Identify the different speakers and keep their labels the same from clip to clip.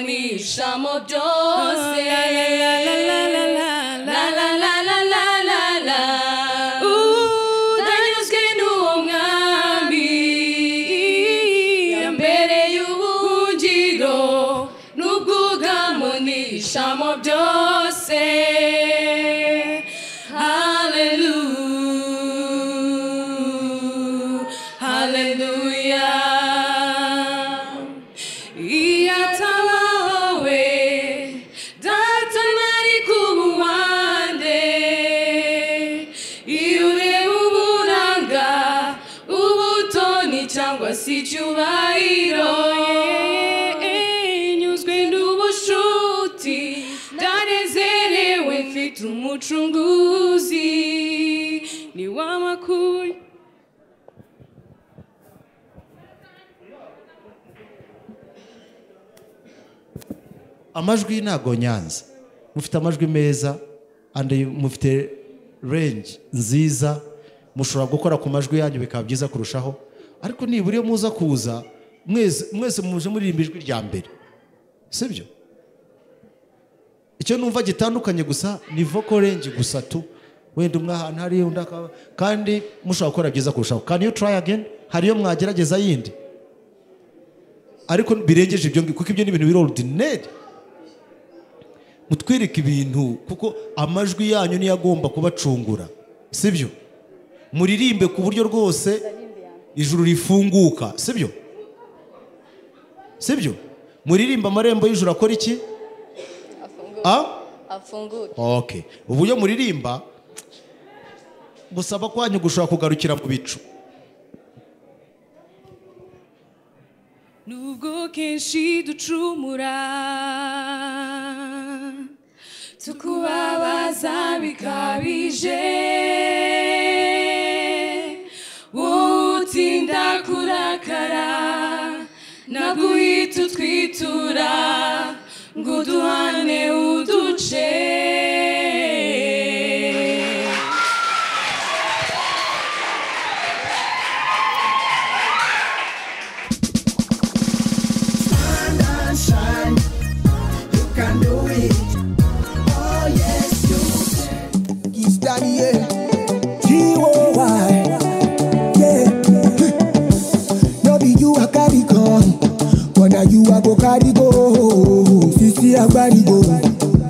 Speaker 1: si chamo doce. La la la la la la la. Udanyuzwe n'uwo mwami yambereye ubuhungiro n'ubwugamo n'ishamo byose Hallelujah, Hallelujah. Iyatawawe, data nari kubuhande, iyo ureba uburanga, ubutoni cyangwa se icyubahiro, nyuzwe n'ubushuti, ndanezerewe mfite umucunguzi, ni wamakuye.
Speaker 2: amajwi ntabwo nyanza mufite amajwi meza andi mufite renji nziza mushobora gukora ku majwi yanyu bikaba byiza kurushaho ariko nibura iyo muza kuza mwese mwese muje muririmba ijwi rya mbere si byo icyo numva gitandukanye gusa ni voko renji gusa tu wenda umwe ahantu hari undi akaba kandi mushobora gukora byiza kurushaho can you try again hari iyo mwagerageza yindi ariko birengeje ibyo ngibyo kuko ibyo ni ibintu biri orudineri mutwereke ibintu kuko amajwi yanyu niyo agomba kubacungura si byo muririmbe ku buryo rwose ijuru rifunguka si byo si byo muririmbe amarembo y'ijuru akora iki a
Speaker 3: afunguke
Speaker 2: ok uburyo muririmba gusaba kwanyu gushobora kugarukira mu bicu
Speaker 1: nubwo kenshi ducumura tukubabaza bikabije utinda kurakara naguhita utwitura ngo uduhane uduce
Speaker 4: It's Daniel. T-O-Y. Yeah. No be you I carry come. But now you I go carry go. Sisi I carry go.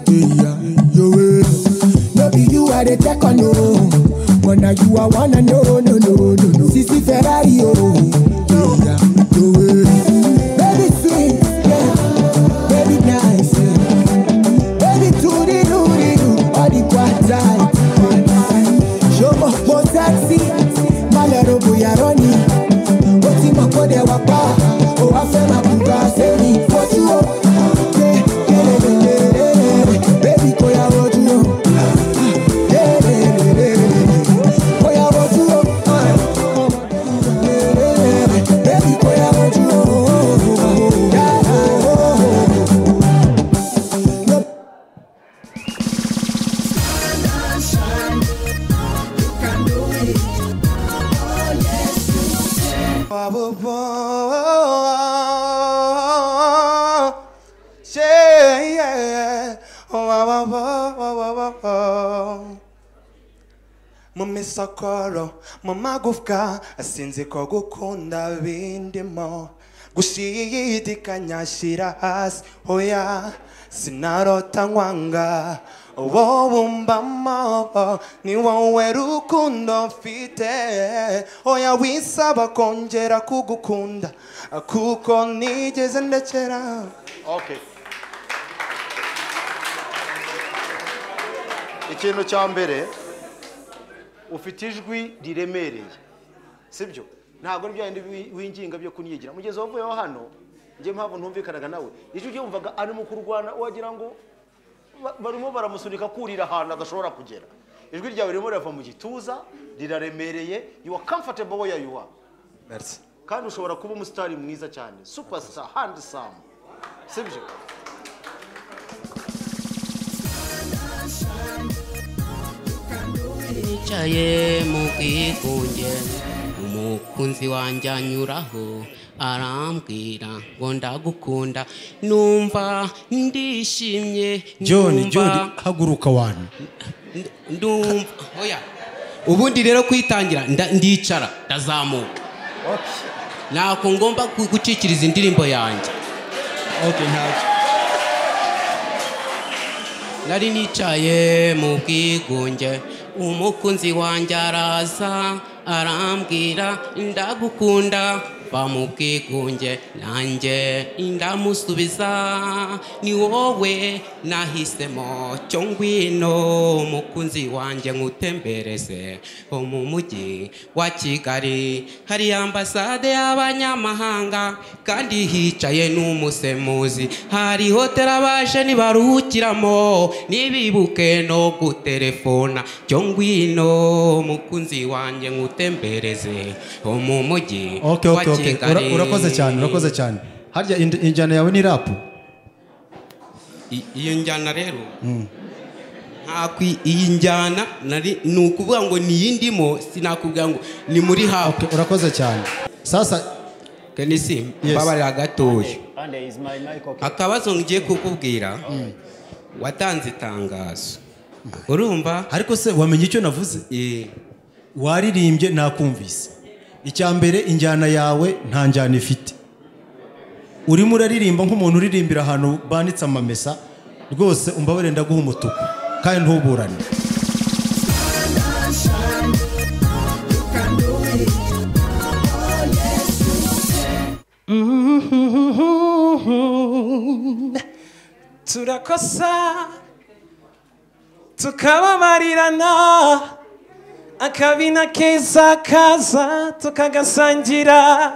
Speaker 4: Yeah, yo, eh. No be you I the take on no. But now you I wanna know, no, no, no, no. Sisi Ferrari, oh. Yeah, yo, eh. Baby sweet, yeah. Baby nice, yeah. Baby, do the do the do, all the quadrant. Show mo mo sexy, malero boya roni. O ti mo ko de wa pa, o wa fẹ́ ma kú bá ṣe ni. Fojú o, ye kelelelelele, baby kò yà wojú o. Kelelelelele, kò yà wojú o. Kelelelelele, baby kò yà wojú o. Yeah, oh.
Speaker 5: mu misokoro mu magufwa asinzi ko gukunda bindimo gushidikanya shyira hasi hoya sinarota nkwanga wowe umbamo ni wowe rukundo mfite oya wisaba kongera kugukunda kuko nigeze ndekera
Speaker 6: okay ikintu cya mbere ufite ijwi riremereye sibyo ntabwo ari bya bindi wi- winginga byo kunyigira mugeze wavuyeho hano njye mpamvu ntumvikanaga nawe ijwi ryumvaga arimo kurwana wagira ngo ba- barimo baramusunika kurira ahantu adashobora kugera ijwi ryawe ririmo rirava mu gituza riraremereye you are comfortable where you are
Speaker 5: Merci.
Speaker 6: kandi ushobora kuba umusitari mwiza cyane superstar handsome sibyo
Speaker 7: nicaye mu bwigunge umukunzi wanjye anyuraho arambwira ngo ndagukunda numva ndishimye
Speaker 8: john
Speaker 7: numva-
Speaker 8: john haguruka wani
Speaker 7: ndumva oya ubundi rero kwitangira nda- ndicara ndazamuka ntabwo ngomba gu- gucikiriza indirimbo yanjye
Speaker 8: okay ntabwo
Speaker 7: nari nicaye mu bwigunge umukunzi wanjye araza arambwira ndagukunda va mu bwigunge nanjye ndamusubiza ni wowe nahisemo cyo ngwino umukunzi wanjye nkutembereze ho mu mujyi wa kigali hari ambasade y'abanyamahanga kandi hicaye n'umusemuzi hari hoteli abaje ntibaruhukiramo ntibibuke no guterefona cyo ngwino mukunzi wanjye nkutembereze ho mu mujyi
Speaker 8: okay
Speaker 7: wa
Speaker 8: okay okay
Speaker 7: kigali
Speaker 8: Ura- urakoze cyane urakoze cyane harya ind- injyana yawe ni rapu
Speaker 7: I- iyo njyana rero ntabwo iyi njyana nari ni ukuvuga ngo ni iyindimo sinakubwira ngo ni muri hapu
Speaker 8: urakoze cyane sasa
Speaker 7: kenisi
Speaker 8: Yes.
Speaker 7: mbabarira gatoya
Speaker 9: And there is my mic okay.
Speaker 7: akabazo ngiye kukubwira watanze itangazo urumva
Speaker 8: ariko se wamenye icyo navuze
Speaker 7: Eh,
Speaker 8: waririmbye nakumvise icya mbere injyana yawe nta njyana ifite urimo uraririmba nk'umuntu uririmbira ahantu banitse amamesa rwose umbabarira ndaguha umutuku kandi ntuburane
Speaker 10: turakosa tukababarirana akabina keza kaza tukagasangira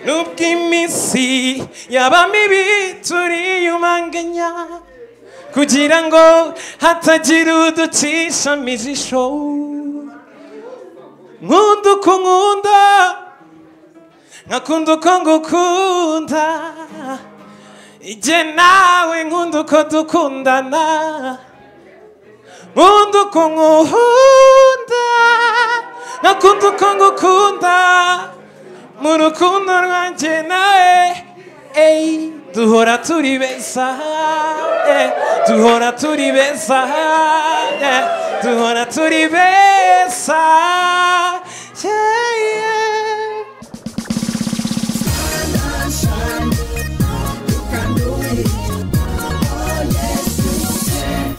Speaker 10: nubwo iminsi yaba mibi turiyumanganya kugira ngo hatagira uducisha amijisho nkunda uko nkunda nkakunda uko ngukunda Ije nawe nkunda uko dukundana nkunda uko nkunda nkakunda uko ngukunda mu rukundo rwanjye nawe eyi duhora turi beza eh, duhora turi beza eh, duhora turi beza yeah, yeah.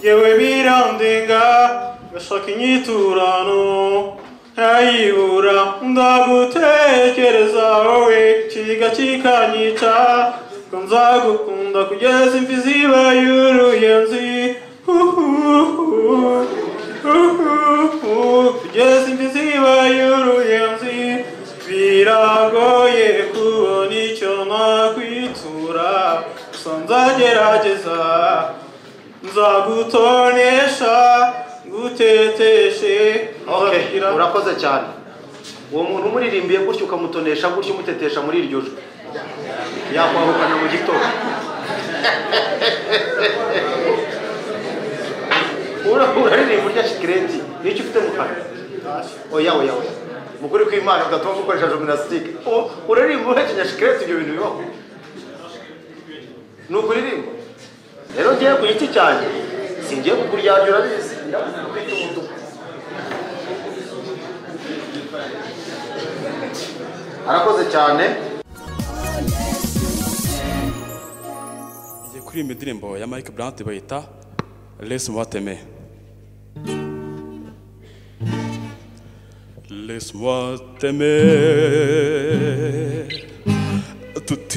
Speaker 11: yewe birandenga gashaka inyiturano ntayibura ndagutekereza wowe kiga kikanyica ko nzagukunda kugeza imvi ziba y'uruyenzi Uhuhu, uhuhu, kugeza imvi ziba y'uruyenzi biragoye kubona icyo nakwitura gusa nzagerageza nzagutonesha nguteteshe
Speaker 2: Okay,
Speaker 11: nzagira-
Speaker 2: urakoze cyane uwo muntu umuririmbiye gutyo ukamutonesha gutyo umutetesha muri iryo jwi yakwahukana mu gitondo Ura- uraririmba urya shikireti nicyo ufite mu kanwa oya oya oya mu kuri kw'imana udatuma gukoresha jiminasitike uraririmba uhekenya shikireti ibyo bintu bibaho ni ukuririmba rero ngiye ku giti cyanjye singiye kukuryarya urabizi ndakubita umutuku arakoze cyane
Speaker 12: Ngiye kuririmba indirimbo ya Mike Blunt bayita Les Mubateme. Laisse-moi t'aimer toute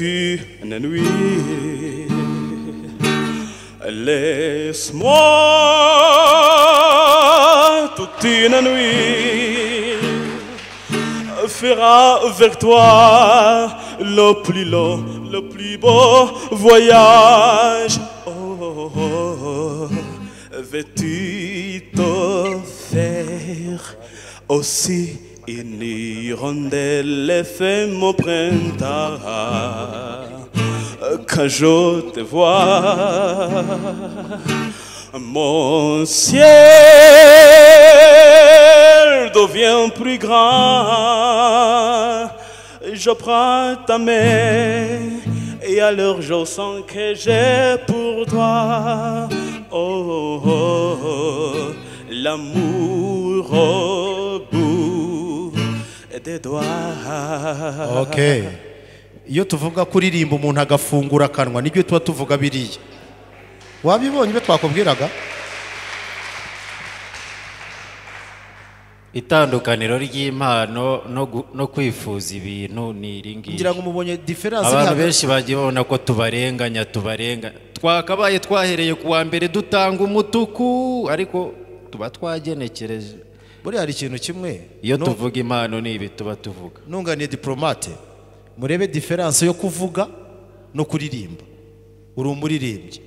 Speaker 12: une nuit. Laisse-moi toute une nuit faire avec toi le plus long, le plus beau voyage. Oh, oh, oh, oh. Veux-tu t'offrir aussi une hirondelle FM au printemps quand je te vois? Mon ciel devient plus grand. Je prends ta main et alors je sens que j'ai pour toi. Oh, oh, oh, l'amour au bout des doigts.
Speaker 2: okay iyo tuvuga kuririmba umuntu agafungura akanwa nibyo tuba tuvuga biriya wabibonye ibyo twakubwiraga
Speaker 9: itandukaniro ry'impano no gu- no kwifuza ibintu ni iri ngiri
Speaker 2: ngira ngo mubonye diferanse iri
Speaker 9: abantu
Speaker 2: hagati-
Speaker 9: benshi bagiye babona ko tubarenganya tubarenga twakabaye twahereye ku wa mbere dutanga umutuku ariko tuba twagenekereje
Speaker 2: buriya hari ikintu kimwe
Speaker 9: iyo
Speaker 2: Nu-
Speaker 9: tuvuga impano ni ibi tuba tuvuga
Speaker 2: nunganiye diporomate murebe diferanse yo kuvuga no kuririmba uri umuririmbyi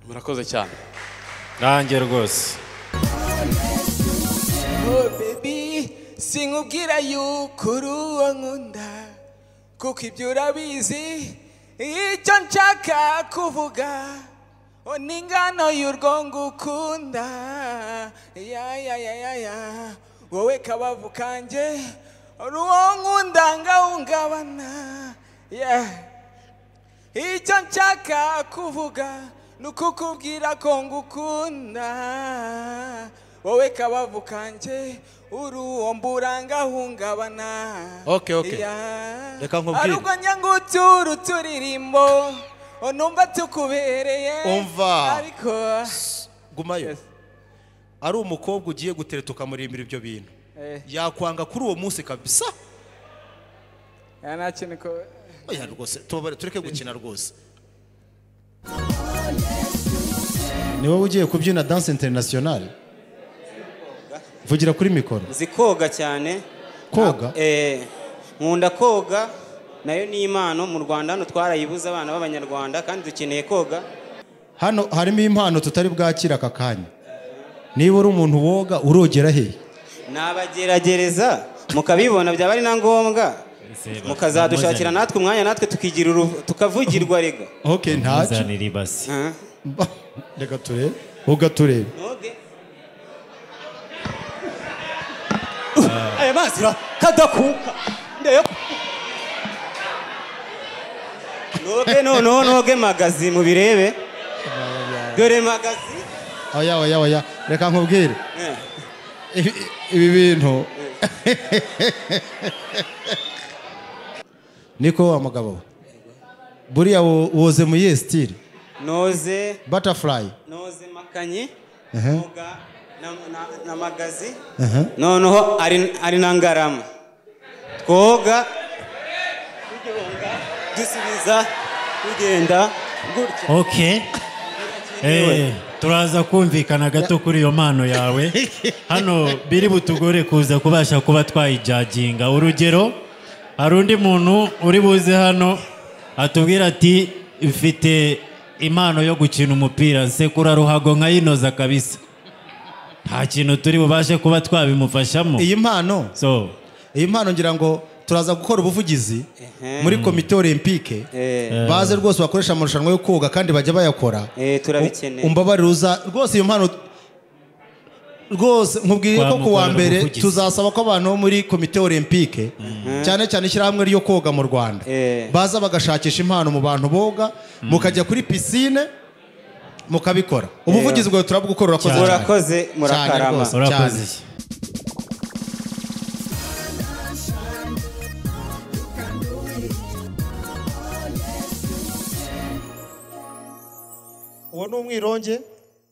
Speaker 12: murakoze cyane
Speaker 9: nanjye rwose
Speaker 13: Oh baby sinkubwira yuko uri uwo nkunda kuko ibyo urabizi icyo nshaka kuvuga oh, ni ingano y'urwo ngukunda ya ya ya ya ya wowe kabavu kanjye uri uwo nkunda ngahungabana yeah. icyo nshaka kuvuga ni ukukubwira ko ngukunda wowe kabavu kanjye uri uwo mburangahungabana
Speaker 2: Okay, okay. Reka nkubwire.
Speaker 13: arubwo nyangutura uturirimbo numva tukubereye
Speaker 2: Umva.
Speaker 13: ariko
Speaker 2: gumayo
Speaker 13: Yes.
Speaker 2: ari umukobwa ugiye gutera tukamurimbira ibyo bintu
Speaker 13: Eh.
Speaker 2: yakwanga kuri uwo munsi kabisa
Speaker 13: ya nta kintu ko
Speaker 2: oya rwose tubabare tureke gukina rwose ni wowe ugiye kubyina danse interinasiyonari vugira kuri mikoro
Speaker 14: nzi koga cyane
Speaker 2: Koga?
Speaker 14: Eh, nkunda koga nayo ni impano mu rwanda hano twarayibuze abana b'abanyarwanda kandi dukeneye koga
Speaker 2: hano harimo impano tutari bwakira aka kanya niba uri umuntu woga urogera he
Speaker 14: nabageragereza mukabibona byaba ari na ngombwa mukazadushakira natwe umwanya natwe tukigira uruv- tukavugirwa rega
Speaker 2: ok ntacyo
Speaker 9: muzanira ibasi
Speaker 14: Huh?
Speaker 2: Mba- reka turebe woga turebe
Speaker 14: Noge. aya mazi ra- kadakuka Ndayo- noge noneho noge magazi mubirebe dore magazi
Speaker 2: oya oya oya reka nkubwire
Speaker 14: Eh.
Speaker 2: Ibi- ibi bintu niko wa mugabo we? buriya wo- woze mu iyihe sitire
Speaker 14: noze
Speaker 2: batafurayi
Speaker 14: noze makanyi
Speaker 2: Ehe.
Speaker 14: noga na, na, na magazi noneho ari, ari na ngarama twoga turyonga, dusubiza tugenda gutya
Speaker 9: ok Eh, turaza kumvikana gato kuri iyo mpano yawe hano biri butugore kuza kubasha kuba twayijaginga urugero hari undi muntu uri buze hano atubwira ati mfite impano yo gukina umupira nsekura ruhago nkayinoza kabisa nta kintu turi bubashe kuba twabimufashamo
Speaker 2: iyi mpano
Speaker 9: so
Speaker 2: iyi mpano ngira ngo turaza gukora ubuvugizi muri komite olempike baze rwose bakoresha amarushanwa yo koga kandi bajya bayakora
Speaker 14: Eh, turabikeneye.
Speaker 2: U- umbabarire uza rwose iyo mpano rwose nkubwiye ko ku wa
Speaker 9: Twamukorera
Speaker 2: mbere
Speaker 9: ubuvugizi.
Speaker 2: tuzasaba ko abantu bo muri komite olempike cyane cyane ishyirahamwe ryo koga mu rwanda
Speaker 14: Eh.
Speaker 2: baza bagashakisha impano mu bantu boga mukajya kuri pisine mukabikora ubuvugizi bwawe turabwukora urakoze cyane.
Speaker 14: murakoze
Speaker 2: Cyane
Speaker 14: murakarama
Speaker 2: rwose, cyane.
Speaker 9: urakoze
Speaker 2: uwo ni umwironge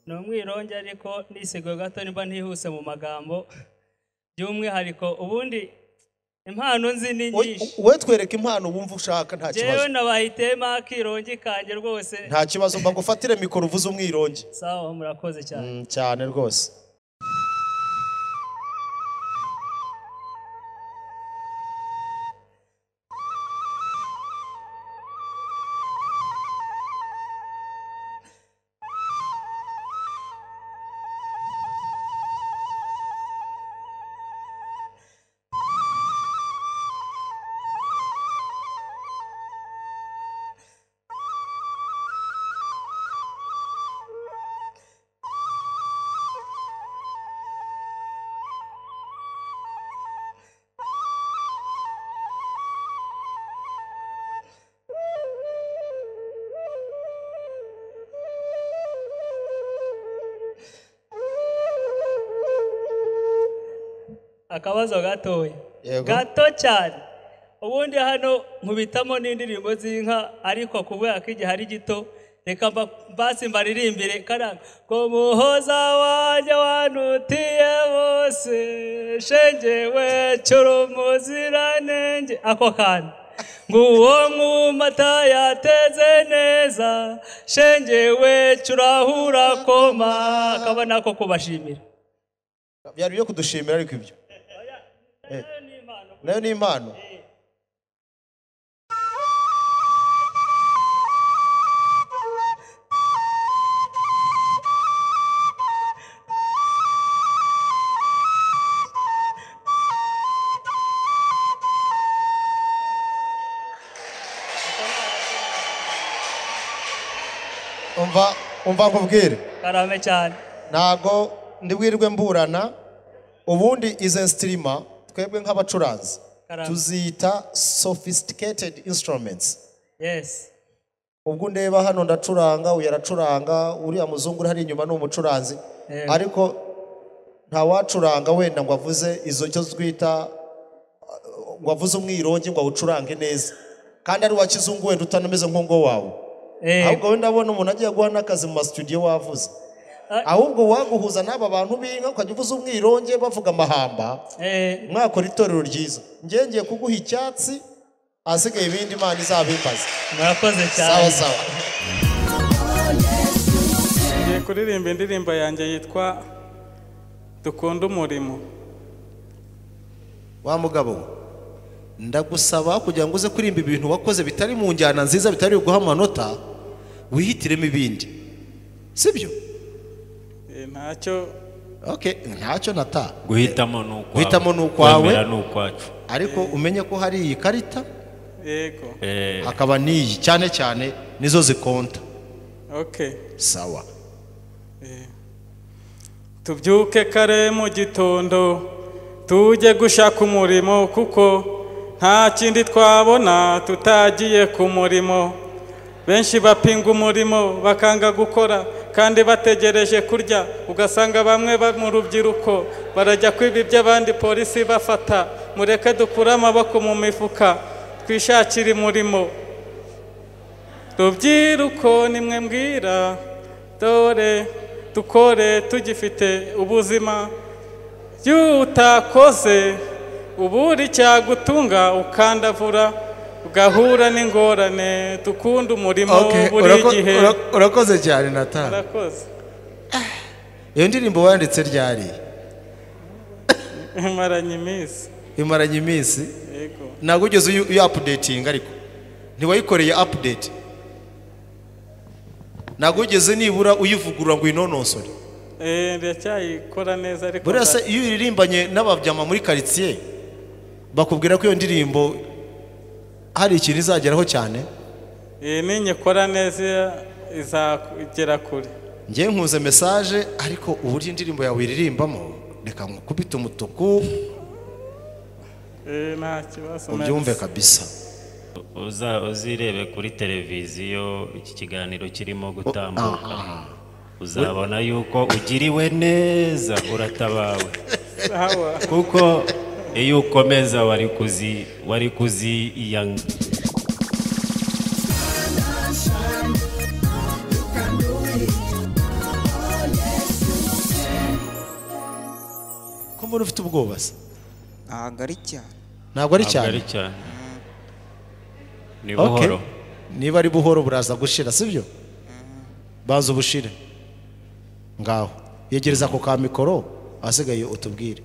Speaker 15: ni umwironge ariko nisiguye gato nimba ntihuse mu magambo by'umwihariko ubundi impano nzi ni nyinshi
Speaker 2: we twereka impano wumva ushaka nta
Speaker 15: njyewe nabahitiyemo akirongi kanjye rwose
Speaker 2: nta kibazo mbago ufatire mikoro uvuze umwirongi
Speaker 15: sawa murakoze cyane
Speaker 2: cyane rwose
Speaker 15: akabazo gatoya
Speaker 16: Yego.
Speaker 15: gato cyane ubundi hano nkubitamo n'indirimbo z'inka ariko kubera ko igihe ari gito reka mba- mbasi mbaririmbire karanga ko muhoza wanjye wanutiye bose shengewe cyoro muziranenge ako kantu nguwo mwumata yateze neza shengewe curahura koma akabona ko kubashimira
Speaker 16: byari byo kudushimira ariko ibyo Eh, nayo ni impano umva umva nkubwire
Speaker 15: karame cyane
Speaker 16: ntabwo ndibwirwe mburana ubundi izo sitirima twebwe nk'abacuranzi
Speaker 15: Karame.
Speaker 16: tuzita sophisticated instruments
Speaker 15: yes
Speaker 16: ubwo ndeba hano ndacuranga uyu aracuranga uriya muzungu uri hariya inyuma ni umucuranzi
Speaker 15: Yego.
Speaker 16: ariko nta wacuranga wenda ngo avuze izo cyo twita uh, ngo avuze umwirongi ngo awucurange neza kandi ari uwa kizungu wenda utanameze nk'ungo wawe ahubwo wenda abona umuntu agiye guha n'akazi mu masitudiyo wavuze ahubwo waguhuza n'aba bantu b'inka ukajya uvuza umwironge bavuga amahamba mwakora itorero ryiza njye ngiye kuguha icyatsi ahasigaye ibindi imana izabimbaza
Speaker 15: murakoze
Speaker 16: cyane sawa sawa
Speaker 17: ngiye kuririmba indirimbo yanjye yitwa dukunde umurimo
Speaker 2: wa mugabo we, ndagusaba kugira ngo uze kuririmba ibintu wakoze bitari mu njyana nziza bitari guha amanota wihitiremo ibindi sibyo
Speaker 17: ntacyo
Speaker 2: okay ntacyo nata
Speaker 9: guhitamo ni ukwawe
Speaker 2: guhitamo ni ukwawe.
Speaker 9: kwemera ni ukwacu
Speaker 2: ariko umenye ko hari iyi karita
Speaker 17: yego
Speaker 9: Eh,
Speaker 2: hakaba n'iyi cyane cyane nizo zikonta
Speaker 17: okay
Speaker 2: sawa
Speaker 17: tubyuke kare mu gitondo tujye gushaka umurimo kuko nta kindi twabona tutagiye ku murimo benshi bapinga umurimo bakanga gukora kandi bategereje kurya ugasanga bamwe ba mu rubyiruko barajya kwiba iby'abandi polisi bafata mureke dukure amaboko mu mifuka twishakire umurimo rubyiruko nimwe mbwira dore dukore tugifite ubuzima iyo utakoze ubura icyagutunga ukandavura ugahura n'ingorane dukunda umurimo buri gihe
Speaker 2: urakoze cyane nata
Speaker 17: urakoze
Speaker 2: iyo ndirimbo wanditse ryari
Speaker 17: maranye iminsi
Speaker 2: imaranye iminsi
Speaker 17: yego
Speaker 2: ntabwo ugeze uyapudetinga ariko ntiwayikoreye apudeti ntabwo ugeze nibura uyivugurura ngo uyinonosore
Speaker 17: Eh, ndacyayikora neza ariko
Speaker 2: buriya se
Speaker 17: nda-
Speaker 2: iyo uririmbanye n'ababyama muri karitsiye bakubwira ko iyo ndirimbo hari ikintu izageraho cyane
Speaker 17: Eh, ninyikora neza izagera kure
Speaker 2: ngewe nkuze mesaje ariko uburyo indirimbo yawe iririmbamo reka nkukubite umutuku
Speaker 17: Eh, nta kibazo
Speaker 2: ubyumve kabisa
Speaker 9: uza- uzirebe kuri televiziyo iki kiganiro kirimo gutambuka uzabona yuko ugiriwe neza uratabawe
Speaker 17: Sawa.
Speaker 9: kuko iyo ukomeza wari kuzi wari kuziyanga
Speaker 2: ko mbona ufite ubwoba se
Speaker 18: ntabwo ari cyane
Speaker 2: ntabwo ari cyane
Speaker 9: ni
Speaker 2: Okay.
Speaker 9: buhoro
Speaker 2: niba ari buhoro buraza gushira sibyo baza ubushire ngaho yegereza ako ka mikoro ahasigaye utubwire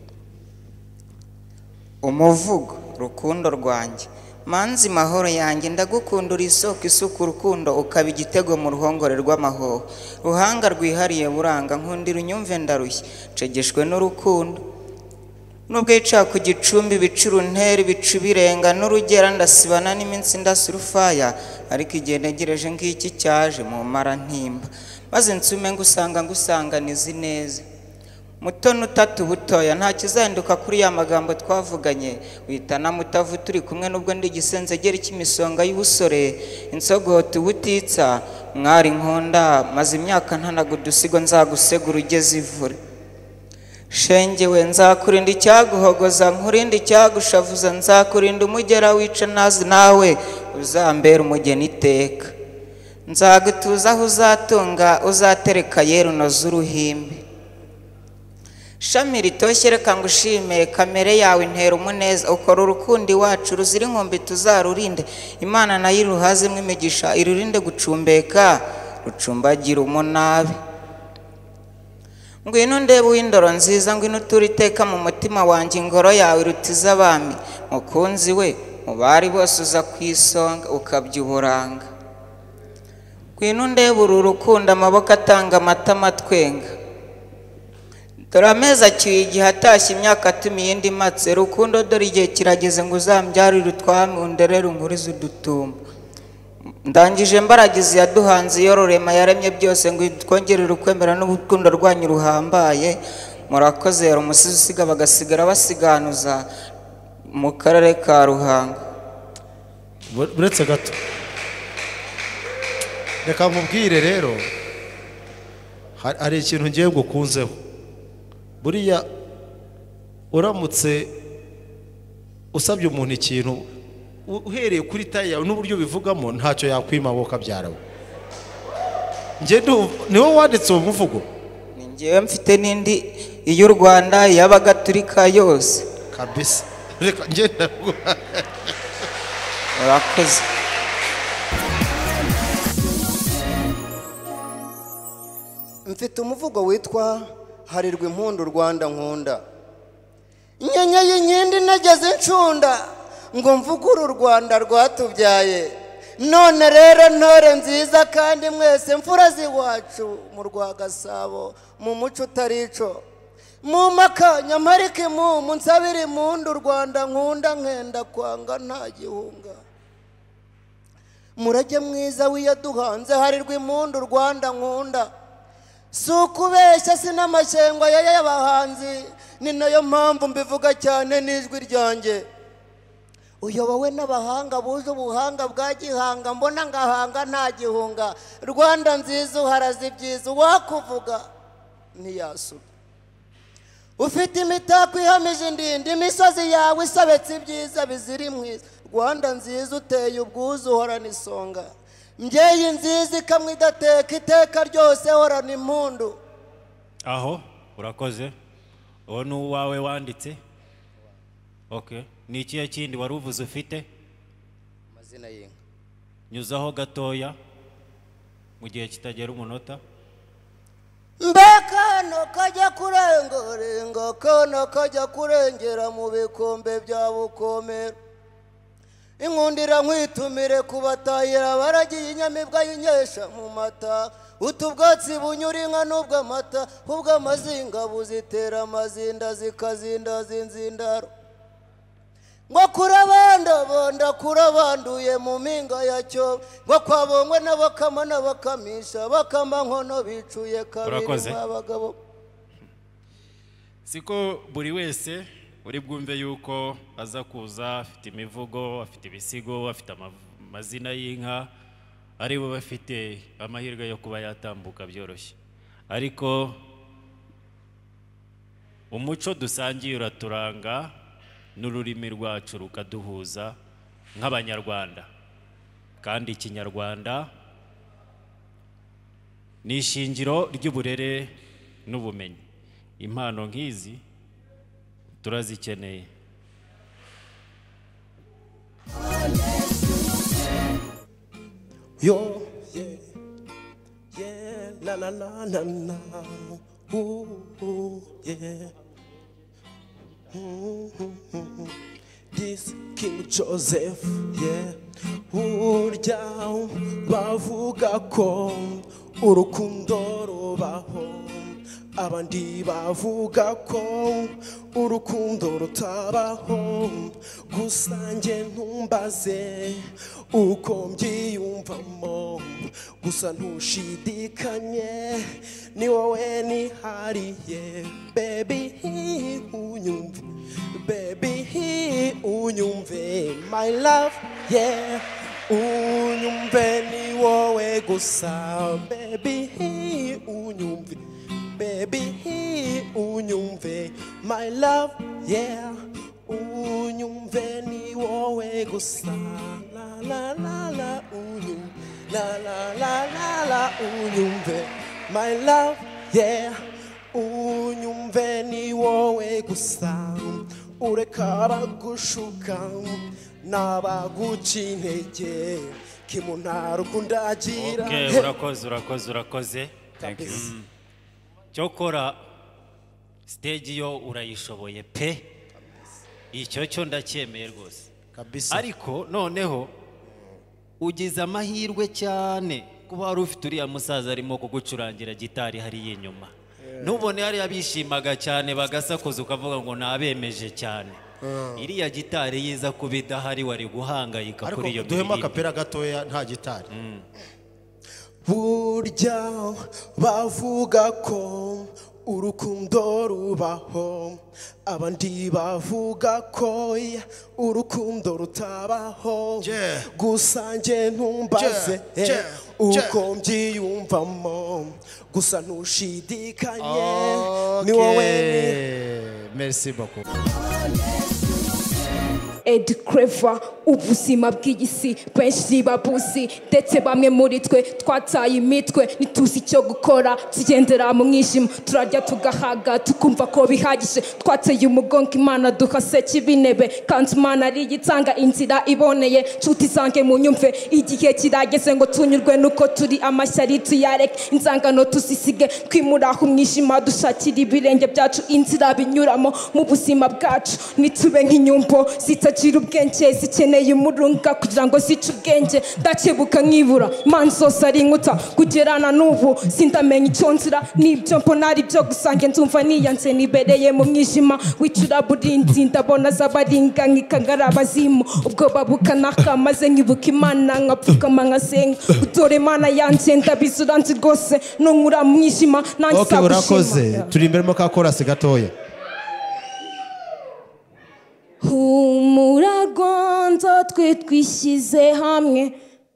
Speaker 18: umuvugo rukundo rwanjye manzi mahoro yanjye ndagukunda uri isoko isuka urukundo ukaba igitego mu ruhongore rw'amahoho ruhanga rwihariye buranga nkundira unyumve ndarushye nshegeshwe n'urukundo nubwo yicara ku gicumbi ibica uruntera ibicu birenga n'urugera ndasibana n'iminsi ndasurufaya ariko igihe ntegereje ngiki cyaje mu mara ntimba maze nsume ngusanga ngusanganiza ineza mutoni utatu butoya nta kizahinduka kuri ya magambo twavuganye wita na mutavu turi kumwe n'ubwo ndi igisenzegeri cy'imisonga y'ubusore insogote ubutitsa mwari nkunda maze imyaka ntanaga udusigo nzagusegura ugeze ivure shenge we nzakurinda icyaguhogoza nkurinde icyagushavuza nzakurinda umugera wica nazi nawe uzambera umugeni iteka nzagutuza aho uzatunga uzatereka yeru unoze uruhimbi shami ritoshye reka ngushime kamere yawe intera umuneza ukora urukundo iwacu ruzira inkombe tuzarurinde imana nayo iruhazemo imigisha irurinde gucumbeka rucumbagira umunabi ngwino ndeba uw'indoro nziza ngwino utura iteka mu mutima wanjye ingoro yawe iruta iz'abami mukunzi we mu bari bose uza ku isonga ukabya uburanga ngwino ndeba uru rukundo amaboko atanga amatama atwenga dore amezi acyuye igihe atashye imyaka atuma iyindi imatse rukundo dore igihe kirageze ngo uzambyarire utwami underere inkurize udutumba ndangije mbaragize yaduhanze iyororema yaremye byose ngo twongerere ukwemera n'urukundo rwanyu ruhambaye murakoze yari umusizi usiga bagasigara basiganuza mu karere ka ruhango
Speaker 2: buretse gato
Speaker 15: reka mubwire
Speaker 2: rero ha- hari ikintu ngiye gukunzeho buriya uramutse usabye umuntu ikintu u- uhereye kuri tayi yawe n'uburyo ubivugamo ntacyo yakwima wowe ukabyara we njye ndumva ni wowe wanditse uwo muvugo
Speaker 18: ni ngewe mfite n'indi iy'u rwanda iy'abagatulika yose
Speaker 2: kabisa reka ngenda
Speaker 18: murakoze
Speaker 19: mfite umuvugo witwa harirwa impundu rwanda nkunda nyanya y'inkindi nageze incunda ngo mvugure u rwanda rwatubyaye none rero ntore nziza kandi mwese mfura z'iwacu mu rwa gasabo mu muco utari ico mu maka nyamarika imumu nsabira impundu u rwanda nkunda nkenda kwanga nta gihunga murage mwiza wiyaduhanze harirwa impundu u rwanda nkunda si ukubeshya si n'amashyengo ya y'abahanzi ni nayo mpamvu mbivuga cyane n'ijwi ryanjye uyobowe n'abahanga buje ubuhanga bwa gihanga mbona ngahanga nta gihunga rwanda nziza uharaze ibyiza uwakuvuga ntiyasuka ufite imitako ihamije indinda imisozi yawe isobetse ibyiza bizira imwiza rwanda nziza uteye ubwuzu uhorana isonga mbyeyi nziza ikamwa idateka iteka ryose horana impundu
Speaker 9: aho urakoze uwo ni uwawe wanditse ok ni ikihe kindi wari uvuze ufite
Speaker 19: amazina y'inka
Speaker 9: nyuzaho gatoya mu gihe kitagera umunota
Speaker 19: mbekano kajya kurengarenga kana kajya kurengera mu bikombe bya bukomero inkundira nkwitumire kubatahira baragiye inyamibwa y'inyesha mu mata utu bwatsi bunyura inka n'ubw'amata ubw'amazinga buzitera amazinda zikazindaza inzindaro ngo kurabandabanda kurabanduye mu mpinga yacyo ngo kwabongwe n'abakama n'abakamisha bakama nkono bicuye kabiri
Speaker 9: Urakoze.
Speaker 19: mu abagabo
Speaker 9: siko buri wese uri bwumve yuko aza kuza afite imivugo afite ibisigo afite amav- amazina y'inka ari bo bafite amahirwe yo kuba yatambuka byoroshye ariko umuco dusangiye uraturanga n'ururimi rwacu rukaduhuza nk'abanyarwanda kandi ikinyarwanda ni ishingiro ry'uburere n'ubumenyi impano nk'izi turazikeneye
Speaker 19: yo
Speaker 20: na na na na na ooh, ooh, yeah Mhm. this king joseph yeah urya bavuga ko urukundo rubaho abandi bavuga ko urukundo rutabaho gusa njye ntumbaze uko mbyiyumvamo gusa ntushidikanye ni wowe nihariye bebi unyumve bebi unyumve my love yeah unyumve ni wowe gusa bebi unyumve baby unyumve my love yeah unyumve ni wowe gusa la la la la unyum la la la la la unyumve my love yeah unyumve ni wowe gusa ureka bagushuka n'abaguca intege kimunara ukundagira
Speaker 9: Okay, urakoze urakoze urakoze Thank you.
Speaker 20: Kabisa.
Speaker 9: Mm. cyokora stage yo urayishoboye pe icyo cyo ndacyemeye rwose
Speaker 2: kabisa
Speaker 9: ariko noneho ugize amahirwe cyane kuba wari ufite uriya musaza arimo kugucurangira gitari hariya inyuma ntubone hariya bishyimaga cyane bagasakuza ukavuga ngo nabemeje cyane iriya gitari yiza kuba idahari wari guhangayika
Speaker 2: ariko
Speaker 9: kuri iyo
Speaker 2: duhema
Speaker 9: miririmbire
Speaker 2: akapera gatoya nta gitari
Speaker 20: burya bavuga ko urukundo rubaho abandi bavuga ko urukundo rutabaho gusa njye ntumbaze
Speaker 15: Yeah, yeah,
Speaker 20: uko mbyiyumvamo gusa ntushidikanye ni wowe ni
Speaker 2: Okay. merci beaucoup
Speaker 21: edi kereva ubuzima bw'igisi benshi babuzi ndetse bamwe muri twe twataye imitwe ntituzi icyo gukora tugendera mu mwijima turarya tugahaga tukumva ko bihagije twateye umugongo imana duha seki binebe kandi imana ari igitanga inzira iboneye nshuti zange mu nyumve igihe kirageze ngo tunyurwe nuko turi amashyari tuyareke inzangano tuzisige twimura aho umwijima dushakira ibirenge byacu inzira binyuramo mu buzima bwacu nitube nk'inyumbo zitagira ubwenge zikeneye umurunga kugira ngo zice ubwenge ndakebuka nkibura imana zose ari inkuta kugerana n'ubu sindamenya icyo nzira n'ibyo mbona ari byo gusange nzumva niyanze nibereye mu mwijima w'icuraburinzi ndabona z'abaringa nkikangara abazimu ubwoba bukanaka maze nkibuka imana nkapfukama nkasenga utore imana yanjye ndabizura nzi rwose nunkura mu mwijima nanjye
Speaker 2: ok
Speaker 21: izagushima.
Speaker 2: urakoze turi imbere mu kakorasi gatoya
Speaker 22: humura gonzo twe twishyize hamwe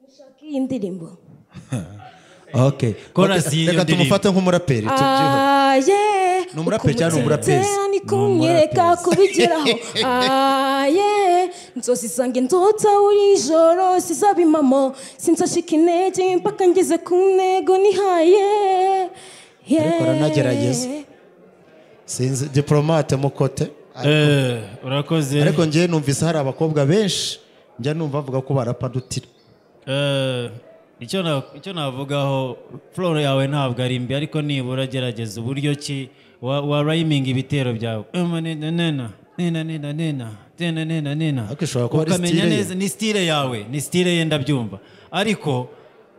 Speaker 22: ushaka iyi ndirimbo
Speaker 2: ok
Speaker 9: Chorus y'iyo
Speaker 2: reka
Speaker 9: ndirimbo.
Speaker 2: tumufate nk'umuraperi tubyiho
Speaker 22: aye
Speaker 2: Ni umuraperi cyangwa ni umurapezi?
Speaker 22: ni kumwereka kubigeraho aye inzozi zange nzota buri joro sizaba impamo sinzashika intege mpaka ngeze ku ntego nihaye
Speaker 2: ariko aranagerageza sinzi diporomate mukote
Speaker 9: Eh, urakoze
Speaker 2: ariko ngewe numvise hari abakobwa benshi njya numva bavuga ko barapadutira
Speaker 9: Eh, icyo na- icyo navugaho floro yawe ntabwo ari mbi ariko nibura gerageza uburyo ki wa, wa rhyming ibitero byawe Ema nena nena nena nena nena nena nena nena
Speaker 2: ariko ishobora kuba ari
Speaker 9: ukamenya
Speaker 2: style ye.
Speaker 9: neza ni style yawe ni style ye ndabyumva ariko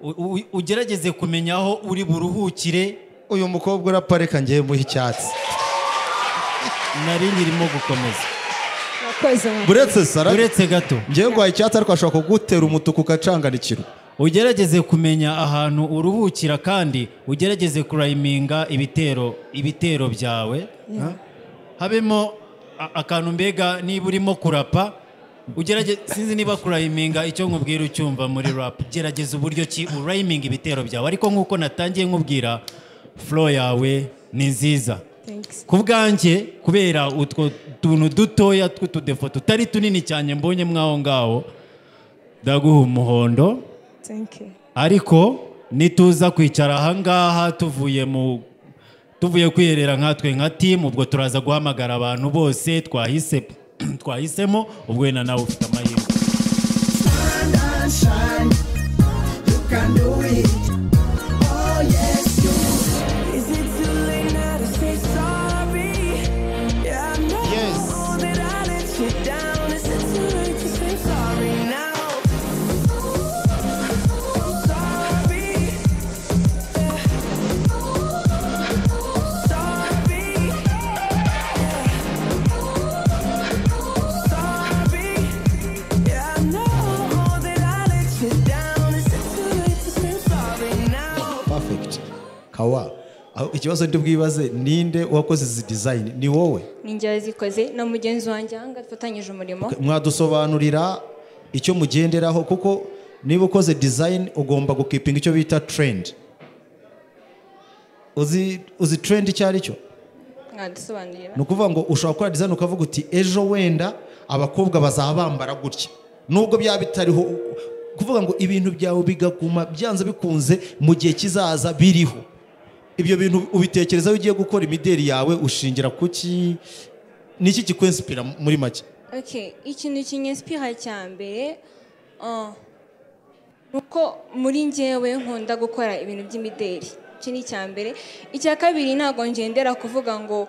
Speaker 9: u- u- ugerageze kumenya aho uri buruhukire
Speaker 2: uyu mukobwa urapareka ngewe muha icyatsi
Speaker 9: nari nkirimo gukomeza
Speaker 2: buretse sara
Speaker 9: uretse gato
Speaker 2: ngewe ngo icyatsi ariko ashobora kugutera umutuku ukacanganikira
Speaker 9: ugerageze kumenya ahantu uruhukira kandi ugerageze kurayiminga ibitero ibitero byawe
Speaker 22: Yeah.
Speaker 9: habemo a- akantu mbega niba urimo kurapa ugerageze sinzi niba kurayiminga icyo nkubwira ucyumva muri rap gerageza uburyo ki urayiminga ibitero byawe ariko nk'uko natangiye nkubwira flow yawe ni nziza ku bwanjye kubera utwo tuntu dutoya tw'utudefo tutari tunini cyane mbonye mwaho ngaho ndaguha umuhondo ariko nituza kwicara ahangaha tuvuye mu tuvuye kwiherera nkatwe nka timu ubwo turaza guhamagara abantu bose twahise twahisemo ubwo wenda nawe ufite amahirwe
Speaker 2: perfect kawa aho ikibazo ndi bwibaze ninde wakoze izi dizayini ni wowe
Speaker 3: ninjye wazikoze na mugenzi wanjye aha ngaha dufatanyije umurimo
Speaker 2: mwadusobanurira icyo mugenderaho kuko niba ukoze dizayini ugomba gukipinga icyo bita trendi uzi uzi trendi icyo ari cyo
Speaker 3: mwadusobanurira
Speaker 2: ni ukuvuga ngo ushobora gukora dizayini ukavuga uti ejo wenda abakobwa bazaba bambara gutya nubwo byaba bitariho kuvuga ngo ibintu byawe bigaguma byanze bikunze mu gihe kizaza biriho ibyo bintu ubitekerezaho ugiye gukora imideli yawe ushingira ku ki ni iki kikwensipira muri make
Speaker 3: okay ikintu kinyesipira cya mbere ah, ni uko muri ngewe nkunda gukora ibintu by'imideli iki ni icya mbere icya kabiri ntabwo ngendera kuvuga ngo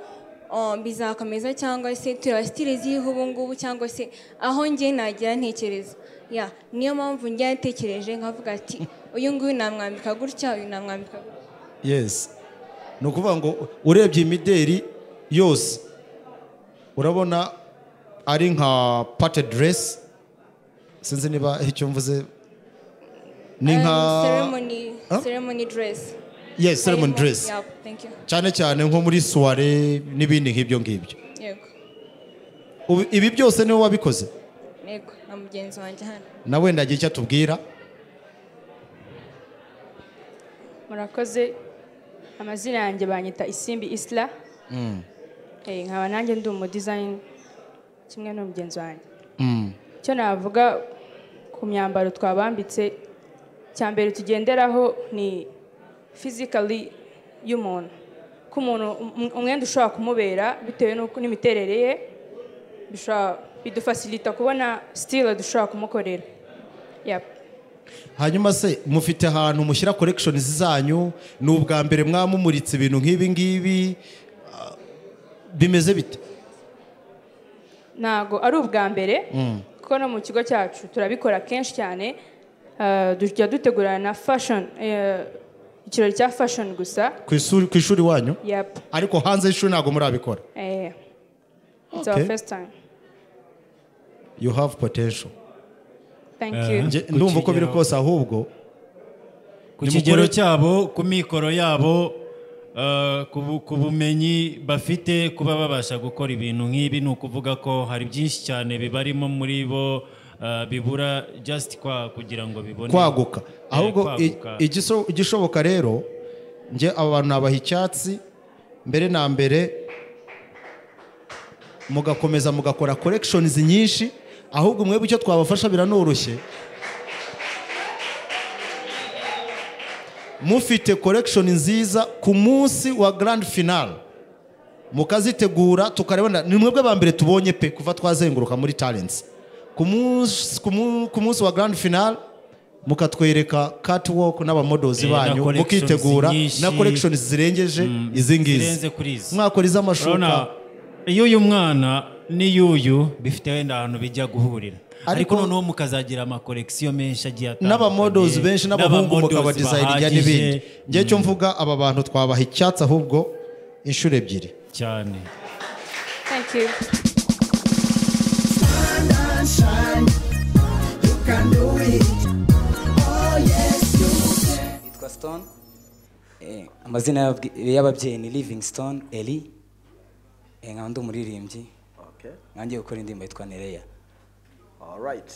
Speaker 3: ah, bizakomeza cyangwa se turasitire ziriho ubu ngubu cyangwa se aho nge nagira ntekereza ya niyo mpamvu njya yatekereje nkavuga ati uyu nguyu namwambika gutya uyu namwambika gutya
Speaker 2: yesi ni ukuvuga ngo urebye imideli yose urabona ari nka pate deresi sinzi niba icyo mvuze ni nka
Speaker 3: ceremony ceremony dress
Speaker 2: Yes, ceremony
Speaker 3: Harimo-
Speaker 2: dress.
Speaker 3: yeah, thank you
Speaker 2: cyane cyane nko muri suware n'ibindi nk'ibyo ngibyo
Speaker 3: yego
Speaker 2: Ubu- ibi byose niwe wabikoze
Speaker 3: yego na mugenzi wanjye hano
Speaker 2: na wenda agira icyo atubwira
Speaker 23: murakoze amazina yanjye banyita isimbi isla
Speaker 2: Mm,
Speaker 23: Eh, nkaba nanjye ndi umudizayini kimwe n'umugenzi wanjye
Speaker 2: mm.
Speaker 23: icyo navuga ku myambaro twabambitse icya mbere tugenderaho ni fizikali y'umuntu ko umuntu um- umwenda ushobora kumubera bitewe n'uko n'imiterere ye bishobora bidufasilita kubona sitile dushobora kumukorera Yap.
Speaker 2: hanyuma se mufite ahantu mushyira korekishoni zanyu ni ubwa mbere mwamumuritse ibintu nk'ibi ngibi ah, bimeze bite
Speaker 23: ntago ari ubwa mbere
Speaker 2: Mm.
Speaker 23: kuko no mu kigo cyacu turabikora kenshi cyane eh, tujya dutegurana na fashion eh, ikirori cya fashion gusa
Speaker 2: ku isuri- ku ishuri wanyu
Speaker 23: Yap.
Speaker 2: ariko hanze y'ishuri ntabwo murabikora
Speaker 23: Eh, it's our
Speaker 2: Okay.
Speaker 23: first time
Speaker 2: you have potential
Speaker 23: thank you
Speaker 2: Nge- ndumva uko biri kose ahubwo
Speaker 9: ku
Speaker 2: nimukore-
Speaker 9: kigero cyabo ku mikoro yabo eh, ku bu- ku bumenyi bafite kuba babasha gukora ibintu nk'ibi ni ukuvuga ko hari byinshi cyane bibarimo muri bo eh, bibura just kwa kugira ngo bibone
Speaker 2: kwaguka
Speaker 9: Eh,
Speaker 2: ahubwo i-
Speaker 9: kwaguka.
Speaker 2: igiso- igishoboka rero nge aba bantu nabaha icyatsi mbere na mbere mugakomeza mugakora korekishonizi nyinshi ahubwo mwebwe icyo twabafasha biranoroshye mufite korekishoni nziza ku munsi wa garandi finale mukazitegura tukarebana ni mwebwe ba mbere tubonye pe kuva twazenguruka muri talenti ku munsi- ku mu- ku munsi wa garandi finale mukatwereka catwalk n'abamodozi
Speaker 9: Eh, na
Speaker 2: banyu
Speaker 9: collections
Speaker 2: mukitegura
Speaker 9: nyinshi.
Speaker 2: na korekishoni zirengeje
Speaker 9: Mm,
Speaker 2: izi ngizi
Speaker 9: zirenze kuri izi.
Speaker 2: mwakora iz'amashuka
Speaker 9: Urabona, iyo uyu mwana n'iyuyu bifite wenda ahantu bijya guhurira
Speaker 2: Ariko-
Speaker 9: ariko noneho mukazagira amakorekisiyo menshi agiye atandukanye
Speaker 2: n'abamodozi benshi n'abahungu
Speaker 9: n'abamodozi
Speaker 2: mukabadizayininga
Speaker 9: bahagije.
Speaker 2: n'ibindi ngewe cyo
Speaker 9: Mm.
Speaker 2: mvuga aba bantu twabaha icyatsi ahubwo inshuro ebyiri
Speaker 9: cyane
Speaker 23: thank you
Speaker 14: Yitwa Stone. Eh, amazina y'ababwi- y'ababyeyi ni livingstone eli Eh, nkaba ndi umuririmbyi
Speaker 8: Okay.
Speaker 14: nkangiye gukora indirimbo yitwa nereya
Speaker 8: All right.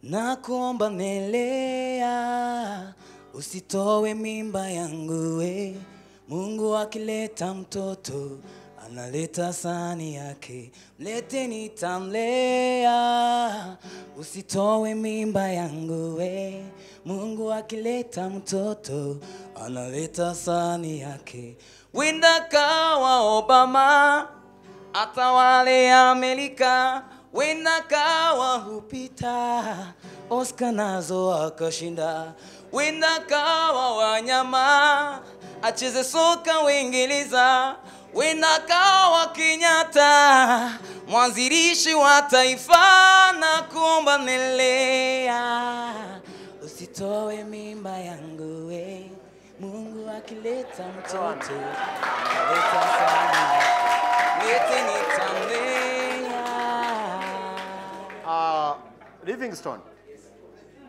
Speaker 24: Nakuomba melea, usitoe mimba yangu we. Mungu akileta mtoto analeta sani yake, mleteni tamlea, usitoe mimba yangu we. Mungu akileta mtoto analeta sani yake, wenda kawa Obama atawale Amerika, wenda kawa Hupita, Oscar nazo akashinda, wenda kawa wanyama acheze soka Uingereza, wenda kawa Kenyatta mwanzilishi wa taifa, na kuomba nelea, usitoe mimba yangu we, Mungu akileta mtoto aleta sana
Speaker 8: Ah, Livingstone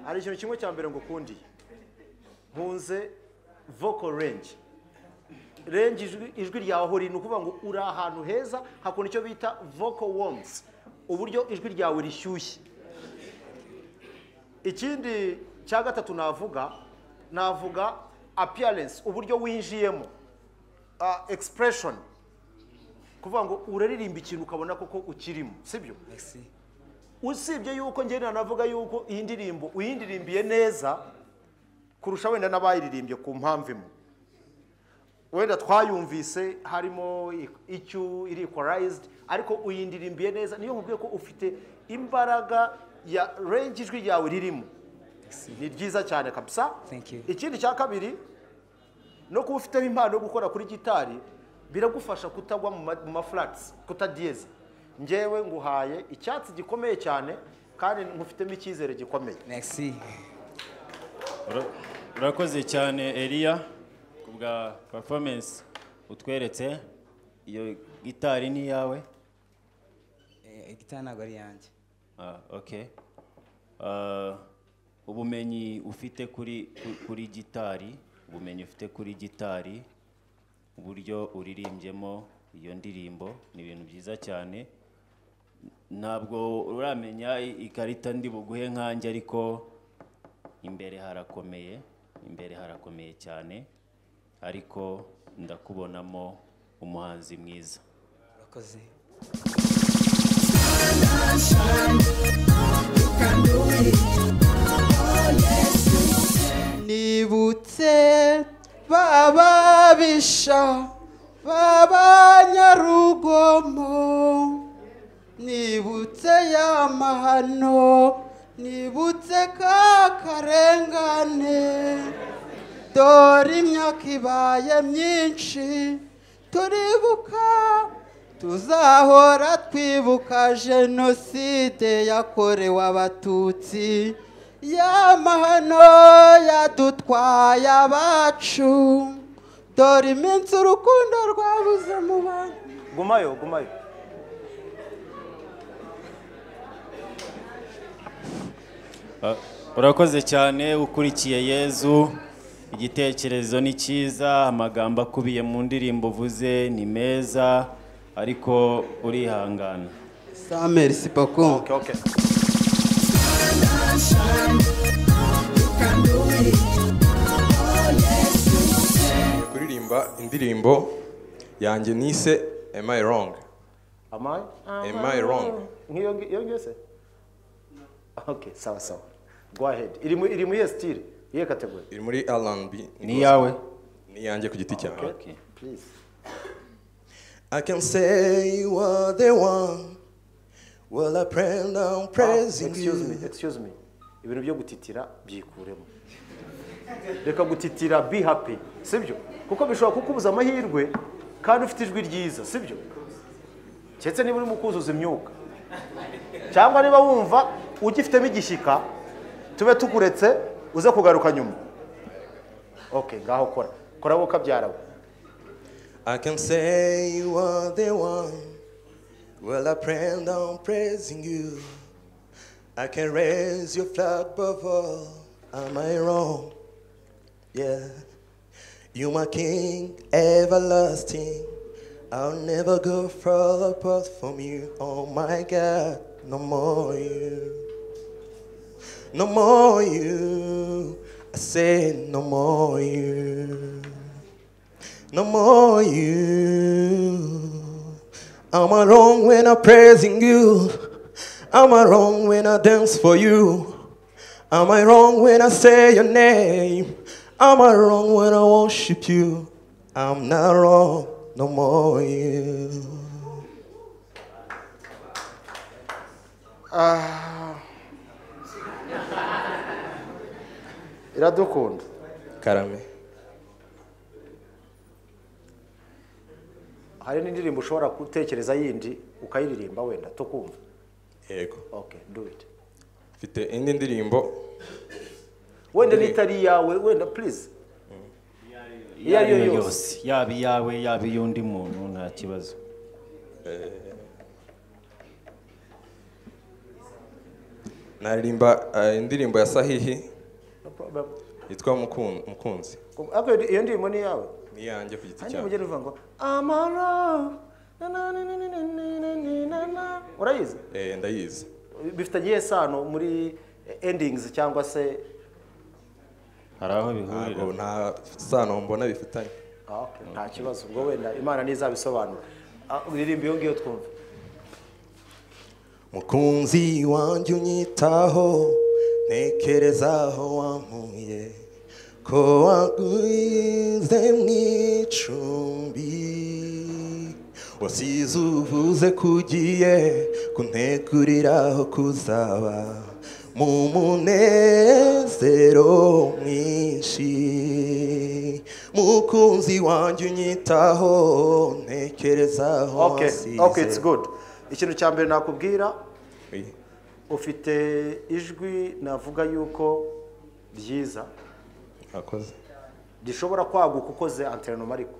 Speaker 8: hari ikintu kimwe cya mbere ngo ukundi nkunze vocal range range ijwi, ijwi ryawe hori ni ukuvuga ngo uri ahantu heza hakunda icyo bita vocal warmth
Speaker 2: uburyo ijwi ryawe rishyushye ikindi cya gatatu navuga navuga appearance uburyo winjiyemo ah, expression kuvuga ngo uraririmba ikintu ukabona koko ukirimo sibyo usibye yuko njye nanavuga yuko iyi ndirimbo uyindirimbiye neza kurusha wenda n'abayiririmbye ku mpamvu imwe wenda twayumvise harimo icyu iri equalized ariko uyindirimbiye neza niyo nkubwiye ko ufite imbaraga ya rengi ijwi ryawe ririmo ni ryiza cyane kabisa ikindi cya kabiri no kuba ufiteho impano yo gukora kuri gitari biragufasha kutagwa mu ma- mu mafurati kutadiyeza ngewe nguhaye icyatsi gikomeye cyane kandi nkufitemo icyizere gikomeye
Speaker 9: Ura- urakoze cyane eliya ku bwa performance utweretse iyo gitari ni iyawe
Speaker 25: igitana ntabwo ari yanjye
Speaker 9: Ah, okay. Ah, ubumenyi ufite kuri ku- kuri gitari ubumenyi ufite kuri gitari uburyo uririmbyemo iyo ndirimbo ni ibintu byiza cyane ntabwo uramenya i- ikarita ndi buguhe nkanjye ariko imbere harakomeye imbere harakomeye cyane ariko ndakubonamo umuhanzi mwiza
Speaker 25: urakoze
Speaker 26: nibutse bababisha b'abanyarugomo nibutse ya mahano nibutse ka karengane dore imyaka ibaye myinshi turibuka tuzahora twibuka jenoside yakorewe abatutsi y'amahano yadutwaye abacu dore iminsi urukundo rwabuze mu bantu
Speaker 2: gumayo gumayo
Speaker 9: Uh, urakoze cyane ukurikiye yezu igitekerezo ni cyiza amagambo akubiye mu ndirimbo uvuze ni meza ariko urihangana
Speaker 26: sameri sipoko
Speaker 27: kuririmba indirimbo yanjye nise am i wrong
Speaker 2: am i
Speaker 27: Am I wrong?
Speaker 2: nk'iyo ngiyo ngiyo se okay sawa sawa go ahead iri mu iri mu iyihe sitire iyihe kategori
Speaker 27: iri muri rnb
Speaker 9: ni iyawe
Speaker 27: ni iyanjye ku giti cyanjye
Speaker 2: please
Speaker 27: I can say you are the one.
Speaker 2: Well, I pray now, praise excuse me, excuse me. Ibintu byo gutitira byikuremo. Reka gutitira be happy, sibyo? Kuko bishobora kukubuza amahirwe kandi ufite ijwi ryiza, sibyo? Keretse niba uri mu kuzuza imyuka. Cyangwa niba wumva ugifitemo igishyika, tube tukuretse uze kugaruka nyuma. Okay, ngaho kora. Kora wowe kabyara we.
Speaker 27: I can say you are the one. Well, I pray now, praising you. I can raise your flag above all. Am I wrong? Yeah. You are King everlasting. I'll never go far apart from you. Oh my God, no more you. No more you. I said no more you. No more you. Am I wrong when I'm praising you? Am I wrong when I dance for you? Am I wrong when I say your name? Am I wrong when I worship you? I'm not wrong, no more you.
Speaker 2: Ah. Iradukunda.
Speaker 27: Karame.
Speaker 2: hari n'indirimbo ushobora gutekereza yindi ukayiririmba wenda tukumva
Speaker 27: yego
Speaker 2: okay do it
Speaker 27: Mfite indi ndirimbo.
Speaker 2: wenda n'itari iyawe wenda please iyo ari yo yose
Speaker 9: yaba iyawe yaba iy'undi muntu nta kibazo
Speaker 27: Naririmba eh, indirimbo ya Sahihi
Speaker 2: No problem.
Speaker 27: yitwa Mukun- Mukunzi.
Speaker 2: Ariko iyo ndirimbo ni iyawe
Speaker 27: Ni iyanjye ku giti
Speaker 2: hanyuma
Speaker 27: cyawe.
Speaker 2: ugenda uvuga ngo amaro urayizi
Speaker 27: Eh, ndayizi
Speaker 2: bifitanye iyihe sano muri endingizi cyangwa se
Speaker 27: hari aho bihurira nta sano mbona bifitanye
Speaker 2: Ah, okay, nta kibazo ubwo wenda imana ntizabisobanura Ah, uririmba iyo ngiyo twumve
Speaker 27: mukunzi wanjye unyitaho ntekereza aho wampuye ko waguze mu icumbi wasize uvuze ko ugiye kuntegurira aho kuzaba mu munezero mwinshi mukunzi wanjye unyitaho ntekereza aho
Speaker 2: okay
Speaker 27: wasize
Speaker 2: okay it's good ikintu cya mbere nakubwira ufite ijwi navuga yuko ryiza
Speaker 27: akoze
Speaker 2: rishobora kwaguka ukoze anterinoma ariko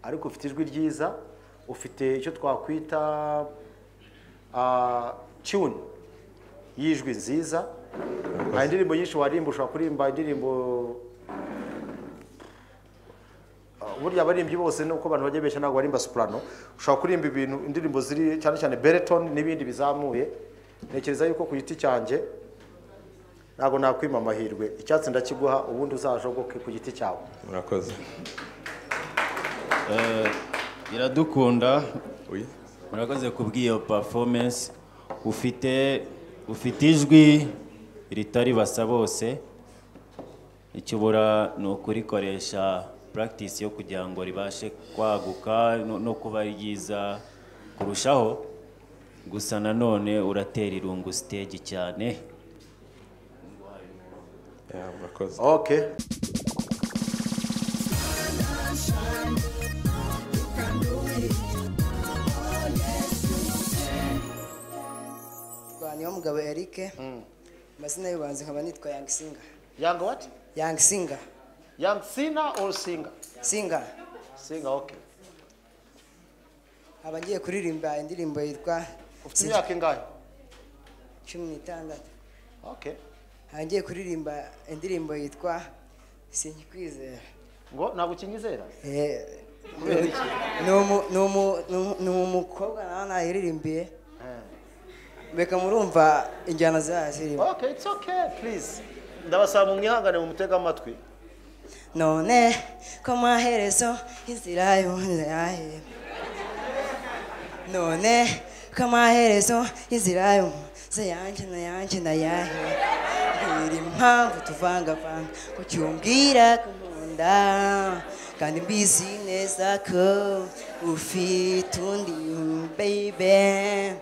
Speaker 2: ariko ufite ijwi ryiza ufite icyo twakwita tune y'ijwi nziza hari indirimbo nyinshi warimba ushobora kuririmba indirimbo Ah, burya abaririmbyi bose nuko abantu bajya beshya ntabwo barimba soprano ushobora kuririmba ibintu indirimbo ziri cyane cyane bereton n'ibindi bizamuye ntekereza yuko ku giti cyanjye ntabwo nakwima amahirwe icyatsi ndakiguha ubundi uzajogoke ku giti cyawe
Speaker 27: murakoze
Speaker 9: Eh, iradukunda murakoze kubw'iyo performance ufite ufite ijwi ritari basa bose ikibura ni ukurikoresha practice yo kugira ngo ribashe kwaguka no- no kuba ryiza kurushaho gusa nanone uratera irungu stage cyane
Speaker 27: murakoze
Speaker 2: okay
Speaker 28: rwaniyo mugabo eric amazina y'ubanza nkaba nitwa yang singa
Speaker 2: yang what
Speaker 28: yang singa
Speaker 2: yang sina or singa
Speaker 28: singa
Speaker 2: singa okay
Speaker 28: nkaba ngiye kuririmba indirimbo yitwa
Speaker 2: ufite imyaka ingahe
Speaker 28: cumi n'itandatu
Speaker 2: okay
Speaker 28: nkaba ngiye kuririmba indirimbo yitwa sinkikwizera
Speaker 2: ngo ntabwo ukinyizera
Speaker 28: Eh,
Speaker 2: Kubera iki?
Speaker 28: ni umu- ni umu- ni umu- ni umukobwa nawe nahiririmbiye mbeka murumva injyana zayo zirimo
Speaker 2: okay it's okay please ndabasaba mu mwihangane mu mutega amatwi
Speaker 28: none ko amaherezo inzira yonyine yahera none ko amaherezo inzira yonyine yanjye na yanjye na yahera ntiri impamvu tuvangavanga ko cyumbwira ko nkunda kandi mbizi neza ko ufite undi baby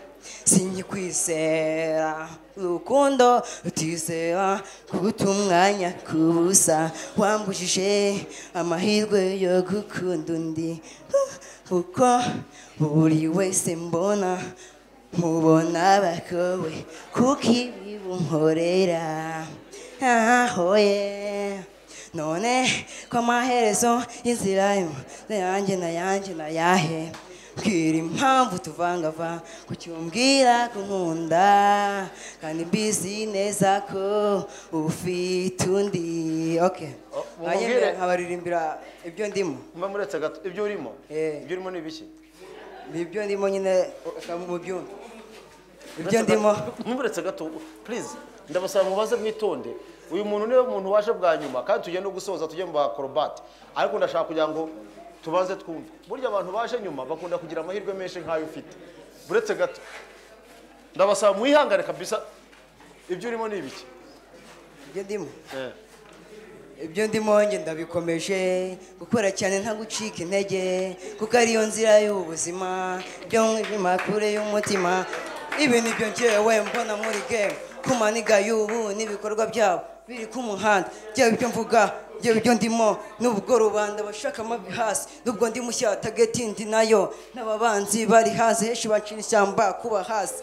Speaker 28: sinyikwizera urukundo rutizera kuguta umwanya kubusa wambujije amahirwe yo gukunda undi kuko buri wese mbona mubona bakowe kuko ibi bunkorera ahoye none ko amaherezo y'inzira yo na yanjye na yanjye na yahe mbwira impamvu tuvangava kucyumbwira ko nkunda kandi mbizi neza ko ufite undi okay
Speaker 2: mumubwire.
Speaker 28: Hanyuma nkabaririmbira ibyo ndimo
Speaker 2: mba muretse gato ibyo urimo ibyo urimo ni ibiki
Speaker 28: ni ibyo ndimo nyine ukaba mu byumva ibyo ndimo
Speaker 2: muretse gato please ndabasaba mubaze mwitonde uyu muntu niwe muntu waje bwa nyuma kandi tugiye no gusoza tujye mu bakorobati ariko ndashaka kugira ngo tubanze twumve burya abantu baje nyuma bakunda kugira amahirwe menshi nk'ayo ufite buretse gato ndabasaba mwihangane kabisa ibyo urimo ni ibiki
Speaker 28: ibyo ndimo ibyo ndimo njye ndabikomeje gukora cyane nta gucika intege kuko ariyo nzira y'ubuzima byo nk'ibimakure y'umutima ibi ni byo ngewe mbona muri game ku maniga y'ubu n'ibikorwa byabo biri ku muhanda byaba ibyo mvuga byaba ibyo ndimo n'ubwo rubanda bashaka amavi hasi n'ubwo ndi mushya tageti nayo n'ababanzi bari hasi henshi bacira ishyamba kuba hasi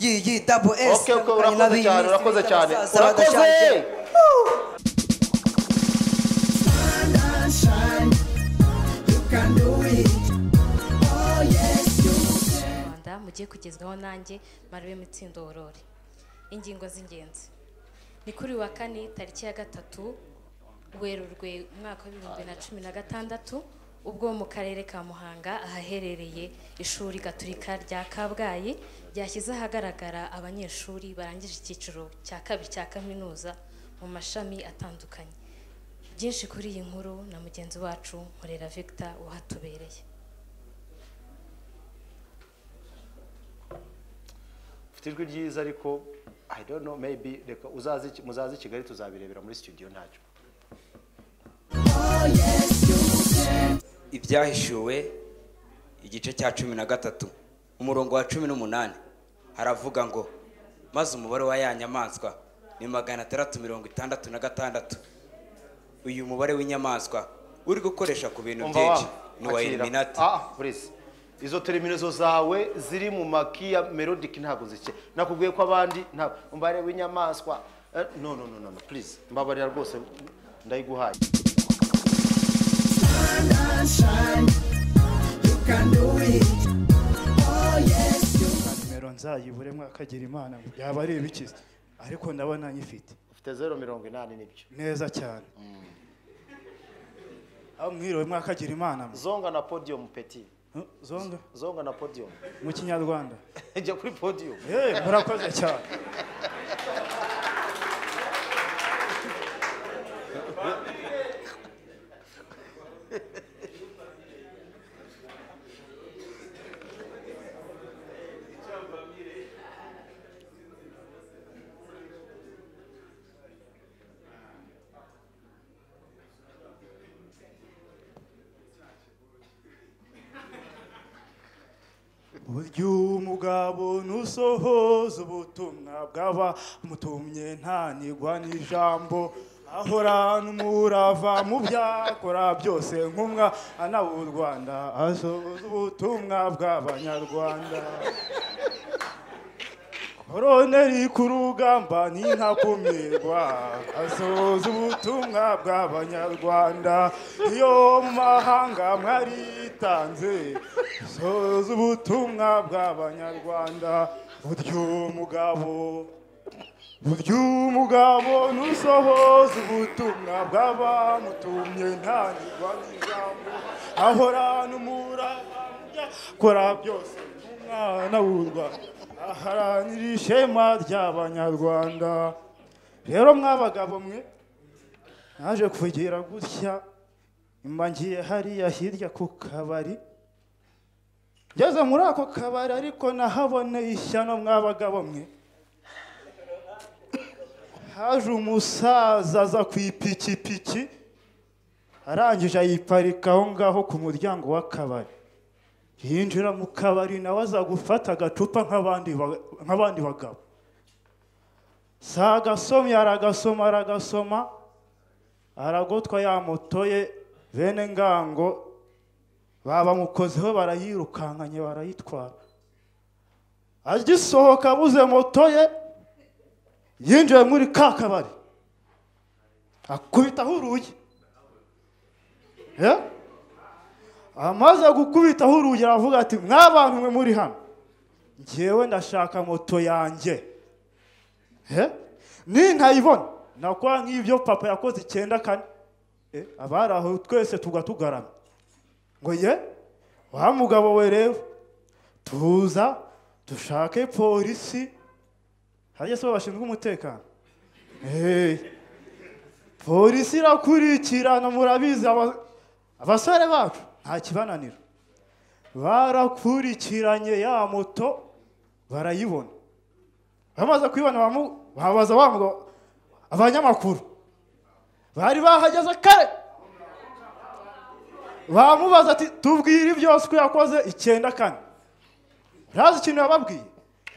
Speaker 28: iyi iyi dabo esi
Speaker 2: Okay, okay, urakoze cyane urakoze cyane urakoze
Speaker 29: rwanda mugiye kugezwaho nanjye marabe mitsindo worore ingingo z'ingenzi ni kuri uyu wa kane tariki ya gatatu werurwe umwaka w'ibihumbi na cumi na gatandatu ubwo mu karere ka muhanga ahaherereye ishuri gaturika rya kabgayi ryashyize ahagaragara abanyeshuri barangije icyiciro cya kabiri cya kaminuza mu mashami atandukanye byinshi kuri iyi nkuru na mugenzi wacu nkorera victor uhatubereye
Speaker 2: ufite ijwi ryiza ariko i don't know maybe reka uzaze i- muzaze i kigali tuzabirebera muri studio ntacyo
Speaker 30: ibyahishuwe igice cya cumi na gatatu umurongo wa cumi n'umunani haravuga ngo maze umubare wa ya nyamaswa ni magana atandatu mirongo itandatu na gatandatu uyu mubare w'inyamaswa uri gukoresha ku bintu
Speaker 2: Umva
Speaker 30: byinshi
Speaker 2: wa-
Speaker 30: ni uwa
Speaker 2: akira.
Speaker 30: eliminati
Speaker 2: Ah, ah, please. izo teriminezo zawe ziri mu maki ya melodic ntabwo zike nakubwiye ko abandi ntabwo mbare w'inyamaswa Eh, no no no no no, please mbabarira rwose ndayiguhaye
Speaker 31: nimero nzayibure mwakagira imana ngo yaba ari ibikiza ariko ndabona nyifite
Speaker 2: ufite zero mirongo inani n'ibyo
Speaker 31: neza cyane aho mwiriwe mwakagira imana mwe.
Speaker 2: zonga na podium peti
Speaker 31: zonga
Speaker 2: zonga na podium
Speaker 31: mu kinyarwanda
Speaker 2: jya kuri podium
Speaker 31: Eh, murakoze cyane burya umugabo nusohoza ubutumwa bwaba mutumye ntanigwa n'ijambo ahorana umurava mu byakora byose nk'umwa anaba u rwanda asohoza ubutumwa bw'abanyarwanda koroneri ku rugamba n'intakumirwa asohoza ubutumwa bw'abanyarwanda iyo mu mahanga mwaritanze asohoza ubutumwa bw'abanyarwanda buryo mugabo burya umugabo ntusohoza ubutumwa bw'abamutumye ntangirwa n'ijambo ahorana umura kora byose umwana wurwa aharanira ishema ry'abanyarwanda rero mwabagabo mwe naje kugira gutya nyuma ngiye hariya hirya ku kabari ngeze muri ako kabari ariko nahaboneye ishyano mwabagabo mwe haje umusaza aza ku ipikipiki arangije ayiparika aho ngaho ku muryango w'akabari yinjira mu kabari nawe aza gufata agacupa nk'abandi ba- nk'abandi bagabo si agasomye aragasoma aragasoma aragotwa ya moto ye bene ngango babamukozeho barayirukankanye barayitwara agisohoka abuze moto ye yinjiye muri ka kabari akubitaho urugi Eh? amaze gukubitaho urugi aravuga ati mwabantu mwe muri hano ngewe ndashaka moto yanjye Eh? nintayibona nakora nk'ibyo papa yakoze icyenda kane Eh, abari aho twese tugatugarama ngo ye wa mugabo we rero tuza dushake polisi hariya se bo bashinzwe umutekano Hey. polisi irakurikirana murabizi aba- abasore bacu nta kibananira barakurikiranye ya moto barayibona bamaze kuyibona bamu- babaza wa mugabo- abanyamakuru bari bahageze kare bamubaza ati tubwire byose ko yakoze icyenda kane urazi ikintu yababwiye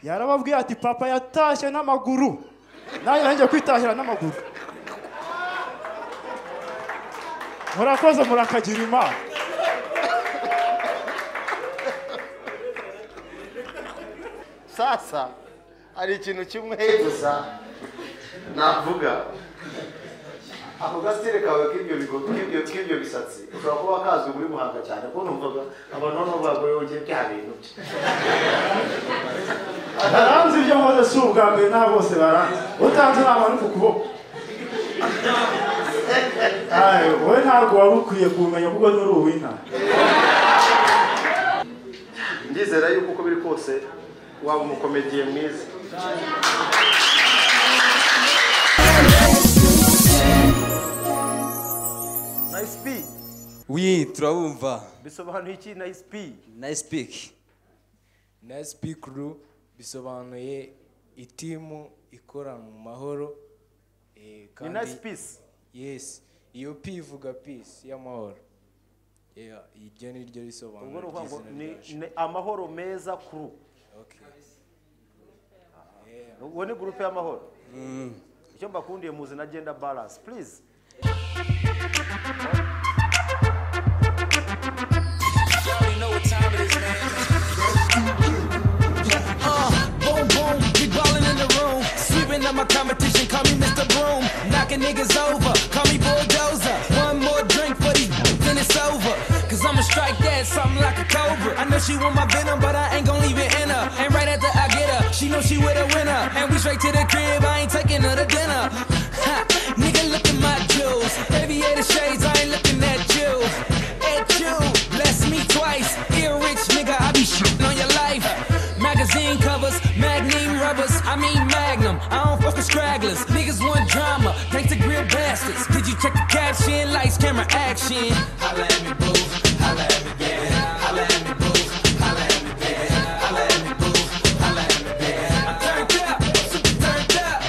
Speaker 31: yarababwiye ati papa yatashye n'amaguru nanjye nanjye kwitahira n'amaguru murakoze murakagira imana
Speaker 2: sasa hari ikintu kimwe gusa navuga ako gasitire kawe k'ibyo bigo- k'ibyo- k'ibyo bisatsi ushobora kuba kazwi muri muhanga cyane kuko numvaga abantu noneho bagore wongeye bya bintu bye
Speaker 31: baranzi ibyo nkoze si ubwa mbere n'abo bose baranzi utanze inama no ku kuboko Aye, wowe ntabwo wari ukwiye kumenya kuko nturi uw'intara
Speaker 2: ndizera yuko uko biri kose waba umukomediye mwiza nice p
Speaker 8: wi turabumva
Speaker 2: bisobanuye iki nice p
Speaker 8: nice pick nice pick crew bisobanuye itimu ikora mu mahoro eh,
Speaker 2: ni nice peace
Speaker 8: yes iyo p ivuga peace y'amahoro Yeah, iryo ni ryo risobanuro
Speaker 2: ubwo ni ukuvuga ngo
Speaker 8: ry'izina
Speaker 2: ni
Speaker 8: ryacu.
Speaker 2: ni amahoro meza crew uwo ni gurupe y'amahoro icyo mbakundiye muzi na genda balance please
Speaker 32: Uh, boom, boom, we ballin' in the room. Sweeping up my competition, call me Mr. Broom. Knocking niggas over, call me Bulldozer. One more drink for these, then it's over. Cause I'ma strike that, something like a cobra. I know she want my venom, but I ain't gon' leave it in her. And right after I get her, she know she with a winner. And we straight to the crib, I ain't taking her to dinner. Ha, nigga, look at my jewels. Aviator shades, I ain't looking at you. At you, bless me twice. Ear rich, nigga, I be shitting on your life. Magazine covers, magnum rubbers, I mean magnum. I don't fuck with stragglers. Niggas want drama, thanks to grill bastards. Did you check the caption? Lights, camera, action. Holla at me, boo. Holla at me, baby. Holla at me, boo. Holla at me, baby. Holla at me, boo. Holla at me, baby. I'm turned up, I'm super turned up.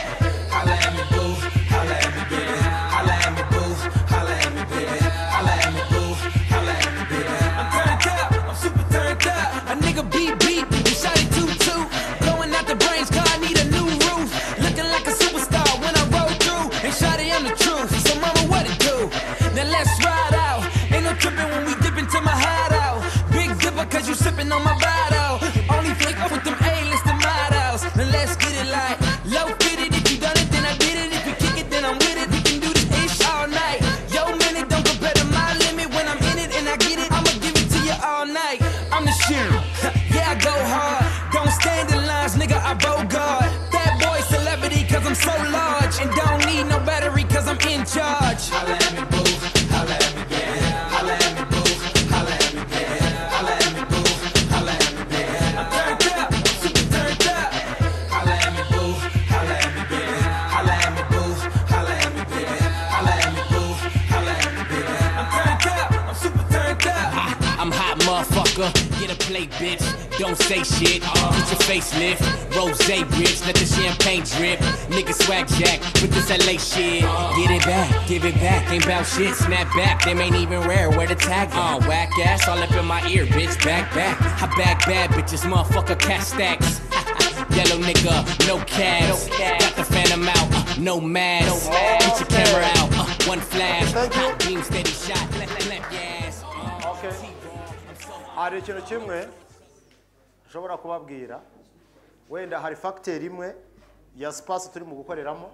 Speaker 32: Holla at me, boo. Holla at me, baby. Holla at me, boo. Holla at me, baby. Holla at me, boo. Holla at me, baby. I'm turned up, I'm super turned up. A nigga beat beat, and shot it two two. Blowing out the brains, car I need a new roof. Looking like a superstar when I roll through. And shot it, I'm the truth. So mama, what it do? Now let's ride out. Ain't no tripping when we dip into my hideout. Big dipper, cause you sipping on my bottle. Only flick up with them A-list and models. Now let's get it like low fitted. If you done it, then I did it. If you kick it, then I'm with it. We can do this ish all night. Yo, minute, don't compare to my limit. When I'm in it and I get it, I'ma give it to you all night. I'm the shit. yeah, I go hard. Don't stand in lines, nigga, I bogart. That boy celebrity, cause I'm so large. And don't need no battery, cause I'm in charge. Holla at me, boo. Holla at me, baby. Holla at me, boo. Holla at me, baby. Holla at me, boo. Holla at me, baby. I'm turned up. I'm super turned up. Holla at me, boo. Holla at me, baby. Holla at me, boo. Holla at me, baby. Holla at me, boo. Holla at me, baby. I'm turned up. I'm super turned up. I, I'm hot, motherfucker. Get a plate, bitch. Don't say shit. Get your face lift. Rose rich. Let the champagne drip. Nigga swag jack. With this LA shit. Get it back. Give it back. Ain't bout shit. Snap back. Them ain't even rare. Where the tag on? Whack ass. All up in my ear, bitch. Back, back. I back bad bitches. Motherfucker, cash stacks. Yellow nigga, no cabs. Got the phantom out, uh, no mask. Get your camera out, uh, one flash. Hot beam, steady shot, left, left, yes.
Speaker 2: Okay. hari ikintu kimwe nshobora kubabwira wenda hari fagiteri imwe ya sipasi turi mu gukoreramo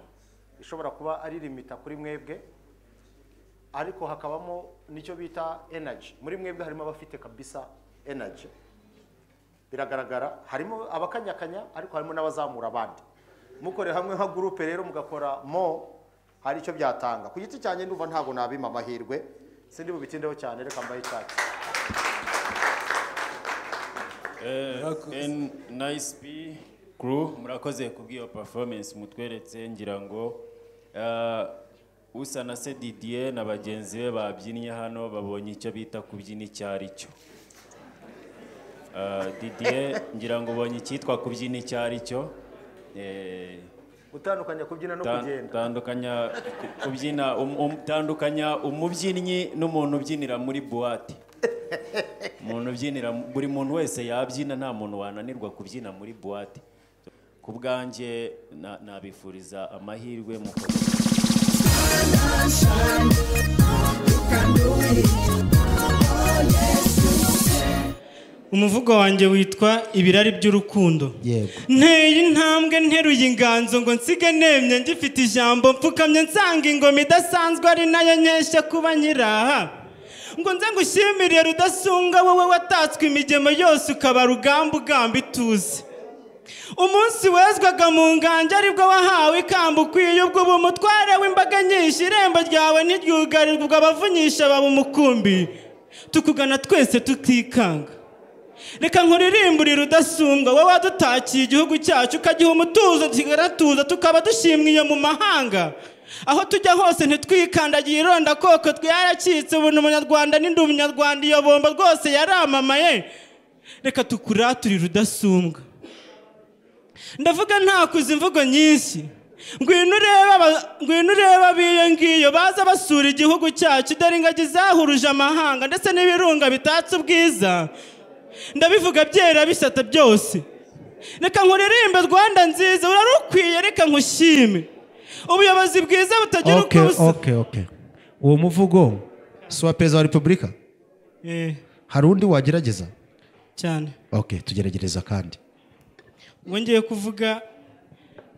Speaker 2: ishobora kuba ari limita kuri mwebwe ariko hakabamo n'icyo bita enaji muri mwebwe harimo abafite kabisa enaji biragaragara harimo abakanyakanya ariko harimo n'abazamura abandi mukore hamwe nka gurupe rero mugakora mo hari icyo byatanga ku giti cyanjye ndumva ntabwo nabima amahirwe sindi bubitindeho cyane reka mbahe icyatsi
Speaker 9: N nice P crew murakoze kubw'iyo performance mutweretse ngira ngo eh, usa na se Didier na bagenzi be babyinnye hano babonye icyo bita kubyina icyo ari cyo Eh, Didier ngira ngo ubonye icyitwa kubyina icyo ari cyo Eh,
Speaker 2: gutandukanya kubyina no
Speaker 9: ta-
Speaker 2: kugenda
Speaker 9: tandukanya ku- kubyina um- um- tandukanya umubyinnyi n'umuntu ubyinira muri buwate umuntu ubyinira buri muntu wese yabyina nta muntu wananirwa kubyina muri buwate ku bwanjye na- nabifuriza amahirwe mu
Speaker 33: umuvugo wanjye witwa ibirari by'urukundo nteye intambwe nteruye inganzo ngo nsige nemye ngifite ijambo mpfukamye nsanga ingoma idasanzwe ari nayo nkeshya kuba nyiraha ngo nze ngushimire rudasunga wowe watatswe imigemo yose ukaba rugamba ugamba ituze umunsi wezwaga mu nganja aribwo wahawe ikamba ukwiye ubwo uba umutware w'imbaga nyinshi irembo ryawe ntiryugarirwa abavunyisha baba umukumbi tukugana twese tutikanga reka nkuririmbure udasumbwa wowe wadutakiye igihugu cyacu ukagiha umutuzo kigaratuza tukaba dushimwiye mu mahanga aho tujya hose ntitwikandagiye irondakoko twaracitse ubu ni umunyarwanda n'indi umunyarwanda iyo bombo rwose yaramamaye reka tukuraturire udasumbwa ndavuga ntakuze imvugo nyinshi ngwino urebe aba- ngwino urebe abiyo ngiyo baza basura igihugu cyacu dore ingagi zahuruje amahanga ndetse n'ibirunga bitatse ubwiza ndabivuga byera bisata byose reka nkuririmbe rwanda nziza urarukwiye reka nkushime ubuyobozi bwiza butagira uko
Speaker 2: Okay,
Speaker 33: busa
Speaker 2: okay, okay. uwo muvugo si uwa perezida wa repubulika
Speaker 33: Eh,
Speaker 2: hari undi wagerageza
Speaker 33: cyane
Speaker 2: okay tugerageza kandi
Speaker 33: ubwo ngiye kuvuga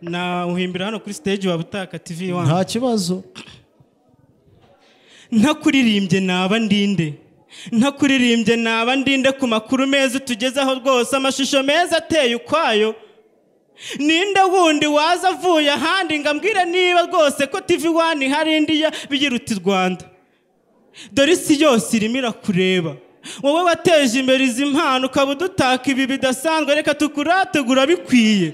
Speaker 33: nawuhimbira hano kuri stage wa butaka tv wanyu
Speaker 2: nta kibazo
Speaker 33: ntakuririmbye naba ndinde ntakuririmbye naba ndinde ku makuru meza utugezaho rwose amashusho meza ateye ukwayo ninde wundi waza avuye ahandi ngo ambwire niba rwose ko tv wani hari indi ya- bigira uti rwanda dore isi yose irimo irakureba wowe wateje imbere izi mpano ukaba udutaka ibi bidasanzwe reka tukurategura bikwiye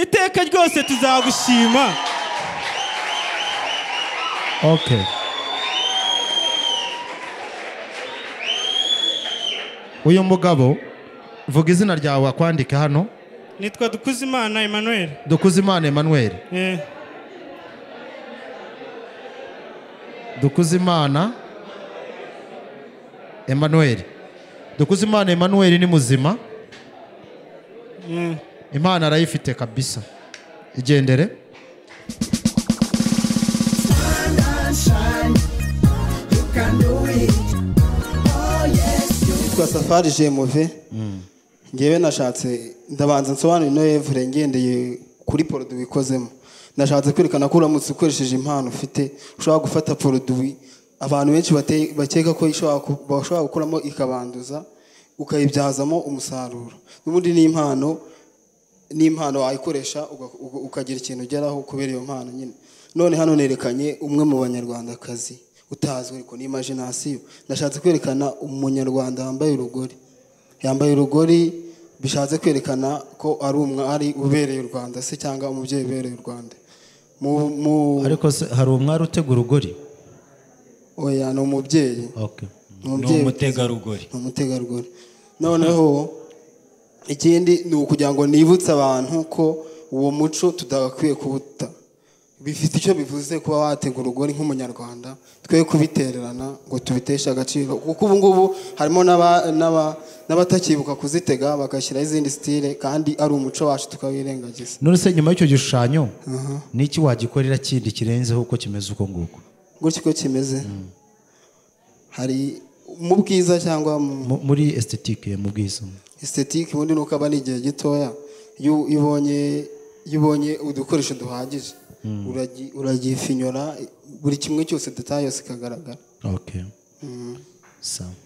Speaker 33: iteka ryose tuzagushima
Speaker 2: okay uyu mugabo vuga izina ryawe akwandike hano
Speaker 33: nitwa dukuzimana emmanuel
Speaker 2: dukuzimana emmanuel
Speaker 33: Eh,
Speaker 2: dukuzimana emmanuel dukuzimana emmanuel ni muzima
Speaker 33: eh.
Speaker 2: imana arayifite kabisa igendere
Speaker 34: Nitwa Safari Jemuve ngewe nashatse ndabanza nsobanura ino evure ngendeye kuri poroduwi ikozemo nashatse kwerekana ko uramutse ukoresheje impano ufite ushobora gufata poroduwi abantu benshi bate- bakeka ko ishobora ku- bashobora gukuramo ikabanduza ukayibyazamo umusaruro n'ubundi ni impano ni impano wayikoresha uga- uga- ukagira ikintu ugeraho kubera iyo mpano nyine none hano nerekanye umwe mu banyarwandakazi utazwi ariko ni imajinasiyo nashatse kwerekana umunyarwanda wambaye urugori yambaye urugori bishatse kwerekana ko ari umwari ubereye u rwanda se cyangwa umubyeyi ubereye u rwanda mu, mu
Speaker 2: ariko se hari umwari utega urugori
Speaker 34: oya ni umubyeyi
Speaker 2: okay.
Speaker 34: ni umubyeyi
Speaker 9: umutegarugori
Speaker 34: ni umutegarugori noneho ikindi ni ukugira ngo nibutse abantu ko uwo muco tudakwiye kuwuta bifite icyo bivuze kuba watega urugori nk'umunyarwanda twe kubitererana ngo tubiteshe agaciro kuko ubu ngubu harimo n'aba- n'aba- n'abatakibuka kuzitega bagashyiraho izindi sitire kandi ari umuco wacu tukawirengagiza
Speaker 2: none se nyuma y'icyo gishushanyo
Speaker 34: Aha.
Speaker 2: niki wagikorera kindi kirenzeho uko kimeze uko nguko
Speaker 34: gutya uko kimeze hari mu bwiza cyangwa mu
Speaker 2: Mu- muri estetike mu bwiza
Speaker 34: estetike ubundi ni uko aba ari igihe gitoya iyo iyo ubonye iyo ubonye udukoresho duhagije
Speaker 2: Mm.
Speaker 34: uragi- uragifinyora buri kimwe cyose detaye yose ikagaragara
Speaker 2: okay
Speaker 34: Mm.
Speaker 2: sawa